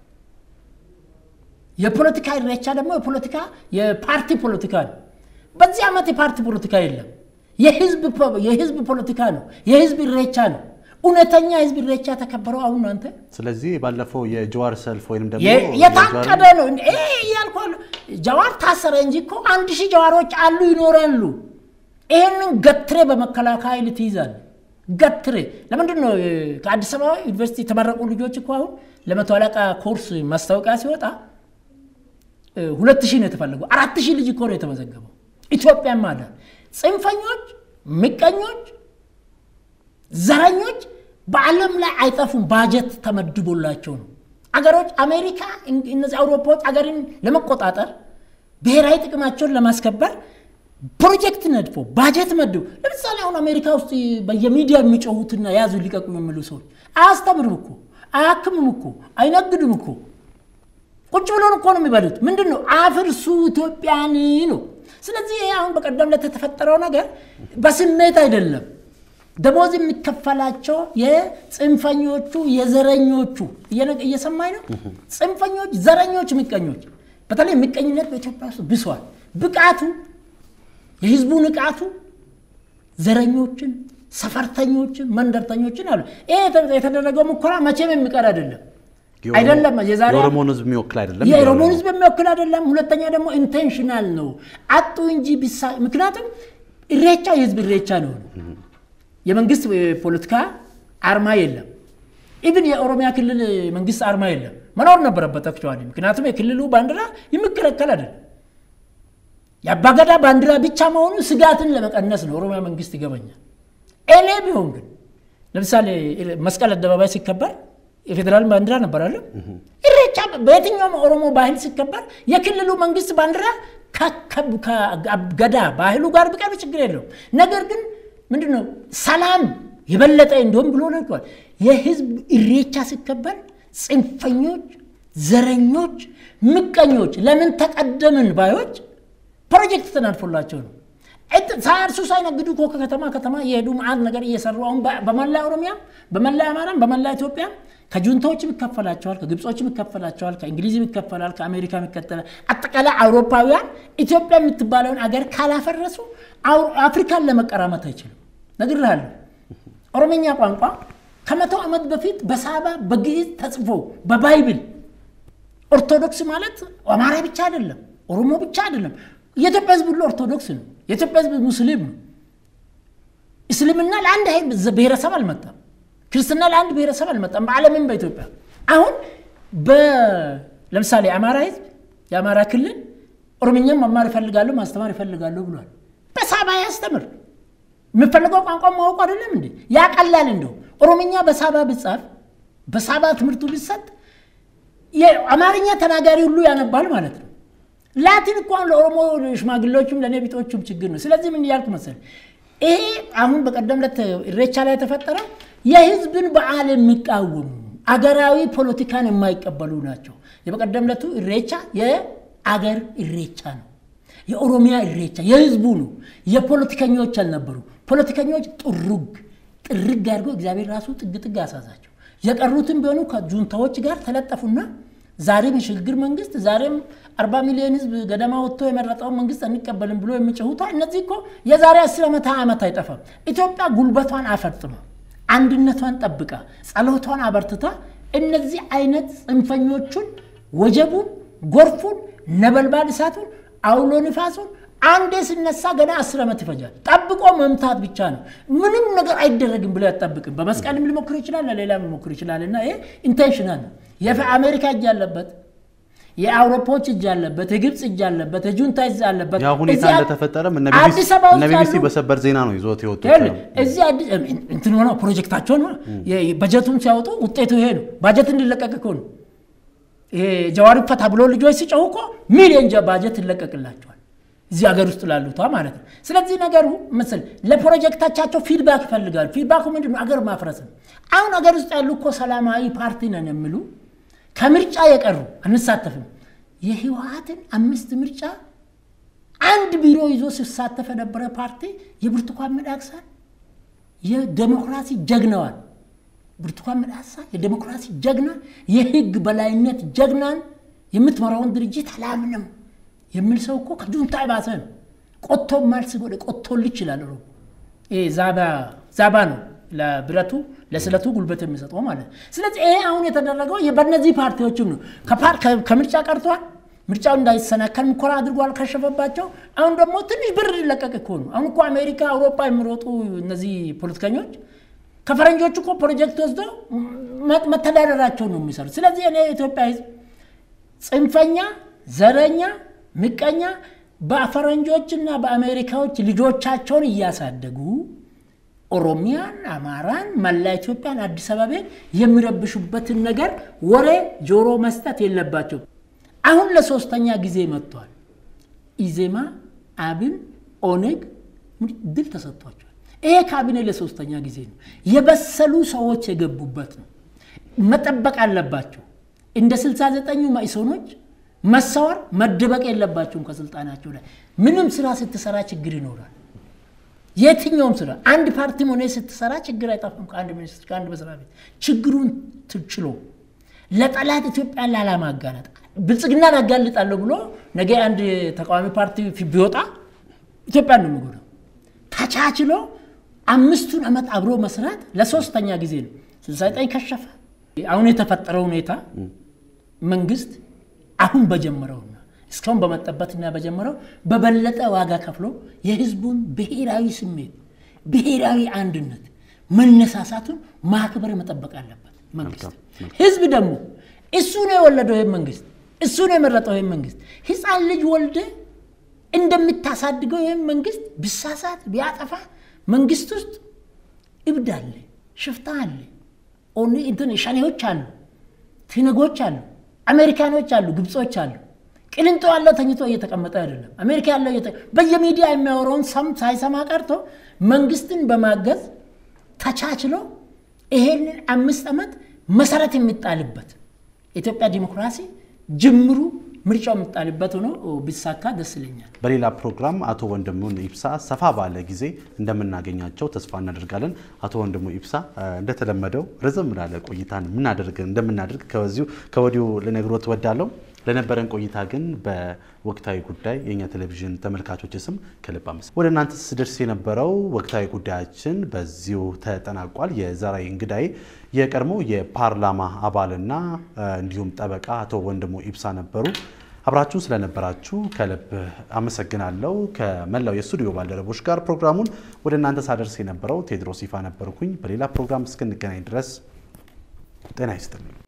የፖለቲካ ኢሬቻ ደግሞ የፖለቲካ የፓርቲ ፖለቲካ ነው። በዚህ ዓመት የፓርቲ ፖለቲካ የለም። የህዝብ ፖለቲካ ነው። የህዝብ ኢሬቻ ነው። እውነተኛ ህዝብ ኢሬቻ ተከበረው አሁን አንተ ስለዚህ ባለፈው የጀዋር ሰልፍ ወይም ደግሞ የታቀደ ነው እያልኩ ጀዋር ታሰረ እንጂ እኮ አንድ ሺህ ጀዋሮች አሉ ይኖራሉ። ይህንን ገትሬ በመከላከያ ኃይል ትይዛል። ገትሬ ለምንድን ነው ከአዲስ አበባ ዩኒቨርሲቲ የተመረቁ ልጆች እኮ አሁን ለመቶ አለቃ ኮርስ ማስታወቂያ ሲወጣ ሁለት ሺህ ነው የተፈለገው። አራት ሺህ ልጅ እኮ ነው የተመዘገበው። ኢትዮጵያ ማለ ጽንፈኞች፣ ምቀኞች፣ ዘረኞች በዓለም ላይ አይጠፉም። ባጀት ተመድቦላቸው ነው አገሮች አሜሪካ፣ እነዚህ አውሮፓዎች አገርን ለመቆጣጠር ብሔራዊ ጥቅማቸውን ለማስከበር ፕሮጀክት ነድፎ ባጀት መድቦ ለምሳሌ አሁን አሜሪካ ውስጥ በየሚዲያ የሚጮሁትና ያዙ ሊቀቁ የሚሉ ሰዎች አያስተምርም እኮ አያክምም እኮ አይነግድም እኮ ቁጭ ብሎን እኮ ነው የሚበሉት። ምንድን ነው አፍርሱ ኢትዮጵያን ነው። ስለዚህ አሁን በቀደም ዕለት የተፈጠረው ነገር በስሜት አይደለም። ደሞዝ የሚከፈላቸው የጽንፈኞቹ የዘረኞቹ እየሰማኝ ነው። ጽንፈኞች፣ ዘረኞች፣ ምቀኞች በተለይ ምቀኝነት በኢትዮጵያ ውስጥ ብሷል። ብቃቱ የህዝቡ ንቃቱ ዘረኞችን፣ ሰፈርተኞችን፣ መንደርተኞችን አሉ። ይሄ የተደረገው ሙከራ መቼም የሚቀር አይደለም አይደለም የዛሬ የኦሮሞን ህዝብ የሚወክል አይደለም። የኦሮሞን ህዝብ የሚወክል አይደለም። ሁለተኛ ደግሞ ኢንቴንሽናል ነው አጡ እንጂ ቢሳ ምክንያቱም ኢሬቻ የህዝብ ኢሬቻ ነው። የመንግስት ፖለቲካ አርማ የለም። ኢብን የኦሮሚያ ክልል መንግስት አርማ የለም። መኖር ነበረበት አክቹዋሊ። ምክንያቱም የክልሉ ባንዲራ የሚከለከል አይደለም። የአባገዳ ባንዲራ ብቻ መሆኑ ስጋትን ለመቀነስ ነው። ኦሮሚያ መንግስት ይገባኛል። እኔ ቢሆን ግን ለምሳሌ መስቀል አደባባይ ሲከበር የፌዴራል ባንዲራ ነበር አለ። ኢሬቻ በየትኛውም ኦሮሞ ባህል ሲከበር የክልሉ መንግስት ባንዲራ ከገዳ ባህሉ ጋር ቢቀርብ ችግር የለውም። ነገር ግን ምንድነው ሰላም የበለጠ እንዲሁም ብሎ ነግሯል። የህዝብ ኢሬቻ ሲከበር ጽንፈኞች፣ ዘረኞች፣ ምቀኞች፣ ለምን ተቀደምን ባዮች ፕሮጀክት ተናድፎላቸው ነው። ሳያርሱ ሳይነግዱ እኮ ከከተማ ከተማ እየሄዱ መዓት ነገር እየሰሩ አሁን በመላ ኦሮሚያም በመላ አማራም በመላ ኢትዮጵያም ከጁንታዎችም ይከፈላቸዋል፣ ከግብጾችም ይከፈላቸዋል፣ ከእንግሊዝም ይከፈላል፣ ከአሜሪካም ይከተላል። አጠቃላይ አውሮፓውያን ኢትዮጵያ የምትባለውን አገር ካላፈረሱ አፍሪካን ለመቀራመት አይችልም። ነግሬሃለሁ። ኦሮምኛ ቋንቋ ከመቶ ዓመት በፊት በሳባ በግዕዝ ተጽፎ በባይብል ኦርቶዶክስ ማለት አማራ ብቻ አይደለም፣ ኦሮሞ ብቻ አይደለም። የኢትዮጵያ ህዝብ ሁሉ ኦርቶዶክስ ነው። የኢትዮጵያ ህዝብ ሙስሊም ነው። እስልምና ለአንድ ብሔረሰብ አልመጣም። ክርስትና ለአንድ ብሔረሰብ አልመጣም። በዓለምም በኢትዮጵያ አሁን ለምሳሌ የአማራ ህዝብ የአማራ ክልል ኦሮምኛም መማር ይፈልጋለሁ ማስተማር ይፈልጋለሁ ብሏል። በሳባ ያስተምር የምፈልገው ቋንቋ ማወቁ አይደለም እንዴ? ያቀላል። እንደው ኦሮምኛ በሳባ ብጻፍ በሳባ ትምህርቱ ቢሰጥ የአማርኛ ተናጋሪ ሁሉ ያነባል ማለት ነው። ላቲን እንኳን ለኦሮሞ ሽማግሌዎችም ለእኔ ቢጦቹም ችግር ነው። ስለዚህ ምን እያልኩ መሰለህ ይሄ አሁን በቀደም ዕለት ኢሬቻ ላይ የተፈጠረው የህዝብን በዓል የሚቃወሙ አገራዊ ፖለቲካን የማይቀበሉ ናቸው። የበቀደም ዕለቱ ኢሬቻ የአገር ኢሬቻ ነው። የኦሮሚያ ኢሬቻ የህዝቡ ነው። የፖለቲከኞች አልነበሩ። ፖለቲከኞች ጥሩግ ጥርግ አድርገው እግዚአብሔር ራሱ ጥግ ጥግ አሳዛቸው። የቀሩትም ቢሆኑ ከጁንታዎች ጋር ተለጠፉና ዛሬም የሽግግር መንግስት ዛሬም አርባ ሚሊዮን ህዝብ ገደማ ወጥቶ የመረጠውን መንግስት አንቀበልም ብሎ የሚጮሁት እነዚህ እኮ የዛሬ አስር ዓመት ዓመት አይጠፋም። ኢትዮጵያ ጉልበቷን አፈርጥማ አንድነቷን ጠብቃ ጸሎቷን አበርትታ እነዚህ አይነት ጽንፈኞቹን ወጀቡን፣ ጎርፉን፣ ነበልባል እሳቱን፣ አውሎ ንፋሱን አንዴ ሲነሳ ገና አስር ዓመት ይፈጃል። ጠብቆ መምታት ብቻ ነው። ምንም ነገር አይደረግም ብሎ ያጠብቅም። በመስቀልም ሊሞክር ይችላል፣ ለሌላም ሊሞክር ይችላል። እና ይሄ ኢንቴንሽናል ነው። የአሜሪካ እጅ አለበት፣ የአውሮፓዎች እጅ አለበት፣ የግብፅ እጅ አለበት፣ የጁንታ እጅ አለበት። ያ ሁኔታ እንደተፈጠረም እነ አዲስ አበባ ውስጥ ቢቢሲ ያሉ- በሰበር ዜና ነው ይዞት የወጡት። እዚህ አዲስ እንትን ሆነው ፕሮጀክታቸውን በጀቱን ሲያወጡ ውጤቱ ይሄ ነው። ባጀት እንዲለቀቅ እኮ ነው። ይሄ ጀዋሪ ፈታ ብሎ ልጆች ሲጨው እኮ ሚሊዮን ጀ- ባጀት ይለቀቅላቸዋል እዚህ ሀገር ውስጥ ላሉታ ማለት ነው። ስለዚህ ነገሩ ምስል ለፕሮጀክቶቻቸው ፊድባክ ይፈልጋሉ። ፊድባኩ ምንድን ነው? አገር ማፍረስ ነው። አሁን አገር ውስጥ ያሉ እኮ ሰላማዊ ፓርቲ ነን የሚሉ ከምርጫ የቀሩ አንሳተፍም። የህወሀትን አምስት ምርጫ አንድ ቢሮ ይዞ ሲሳተፍ የነበረ ፓርቲ የብርቱካን ሚደቅሳን የዴሞክራሲ ጀግናዋን ብርቱካን ሚደቅሳ የዴሞክራሲ ጀግና የህግ በላይነት ጀግናን የምትመራውን ድርጅት አላምንም የሚል ሰው እኮ ከጁንታ የባሰ ነው። ቆቶ ማልስ ወደ ቆቶል ይችላል። ሮ ዛባ ዛባ ነው ለብረቱ ለስለቱ ጉልበት የሚሰጠው ማለት ነው። ስለዚህ ይሄ አሁን የተደረገው በእነዚህ ፓርቲዎችም ነው። ከፓር- ከ- ከምርጫ ቀርቷል። ምርጫው እንዳይሰናከል ሙከራ አድርጓል፣ ከሸፈባቸው። አሁን ደግሞ ትንሽ ብር ሊለቀቅ እኮ ነው። አሁን እኮ አሜሪካ፣ አውሮፓ የሚሮጡ እነዚህ ፖለቲከኞች ከፈረንጆቹ እኮ ፕሮጀክት ወስዶ መ- መተዳደራቸው ነው የሚሰሩት። ስለዚህ እኔ የኢትዮጵያ ህዝብ ጽንፈኛ፣ ዘረኛ፣ ምቀኛ በፈረንጆችና በአሜሪካዎች ልጆቻቸውን እያሳደጉ ኦሮሚያን፣ አማራን፣ መላ ኢትዮጵያን፣ አዲስ አበባን የሚረብሹበትን ነገር ወሬ ጆሮ መስጠት የለባቸው። አሁን ለሶስተኛ ጊዜ መጥቷል። ኢዜማ፣ አብን፣ ኦነግ ድል ተሰጥቷቸዋል። ይሄ ካቢኔ ለሶስተኛ ጊዜ ነው። የበሰሉ ሰዎች የገቡበት ነው። መጠበቅ አለባቸው። እንደ 69ኙ መኢሶኖች መሰወር መደበቅ የለባቸውም ከስልጣናቸው ላይ። ምንም ስራ ስትሰራ ችግር ይኖራል። የትኛውም ስራ አንድ ፓርቲም ሆነ ስትሰራ ችግር አይጠፋም። ከአንድ ሚኒስትር ከአንድ መስሪያ ቤት ችግሩን ትችሎ ለጠላት ኢትዮጵያን ላለማጋለጥ ብልጽግናን አጋልጣለሁ ብሎ ነገ አንድ ተቃዋሚ ፓርቲ ፊ- ቢወጣ ኢትዮጵያን ነው የሚጎዳው። ተቻችሎ አምስቱን ዓመት አብሮ መስራት ለሶስተኛ ጊዜ ነው። 69 ከሸፈ። አሁን የተፈጠረው ሁኔታ መንግስት አሁን በጀመረውና እስካሁን በመጠበትና በጀመረው በበለጠ ዋጋ ከፍሎ የህዝቡን ብሔራዊ ስሜት ብሔራዊ አንድነት መነሳሳቱን ማክበር መጠበቅ አለበት መንግስት። ህዝብ ደግሞ እሱ ነው የወለደው ይህን መንግስት፣ እሱ ነው የመረጠው ይህን መንግስት። ህፃን ልጅ ወልደ እንደምታሳድገው ይህም መንግስት ብሳሳት ቢያጠፋ መንግስት ውስጥ እብድ አለ፣ ሽፍታ አለ፣ እንትን ሸኔዎች አሉ፣ ትነጎች አሉ፣ አሜሪካኖች አሉ፣ ግብጾች አሉ። ቅልንጦ ያለው ተኝቶ እየተቀመጠ አይደለም። አሜሪካ ያለው በየሚዲያ የሚያወራውን ሰም ሳይሰማ ቀርቶ መንግስትን በማገዝ ተቻችሎ ይሄንን አምስት ዓመት መሰረት የሚጣልበት የኢትዮጵያ ዲሞክራሲ ጅምሩ ምርጫው የሚጣልበት ሆኖ ቢሳካ ደስ ይለኛል። በሌላ ፕሮግራም አቶ ወንድሙን ኢብሳ ሰፋ ባለ ጊዜ እንደምናገኛቸው ተስፋ እናደርጋለን። አቶ ወንድሙ ኢብሳ እንደተለመደው ረዘም ላለ ቆይታን ምናደርግ እንደምናደርግ ከዚሁ ከወዲሁ ልነግሮት ወዳለው ለነበረን ቆይታ ግን በወቅታዊ ጉዳይ የእኛ ቴሌቪዥን ተመልካቾች ስም ከልብ አመስ ወደ እናንተ ስደርስ የነበረው ወቅታዊ ጉዳያችን በዚሁ ተጠናቋል። የዛሬ እንግዳይ የቀድሞ የፓርላማ አባልና እንዲሁም ጠበቃ አቶ ወንድሙ ኢብሳ ነበሩ። አብራችሁን ስለነበራችሁ ከልብ አመሰግናለሁ። ከመላው የስቱዲዮ ባልደረቦች ጋር ፕሮግራሙን ወደ እናንተ ሳደርስ የነበረው ቴድሮስ ይፋ ነበርኩኝ። በሌላ ፕሮግራም እስክንገናኝ ድረስ ጤና ይስጥልኝ።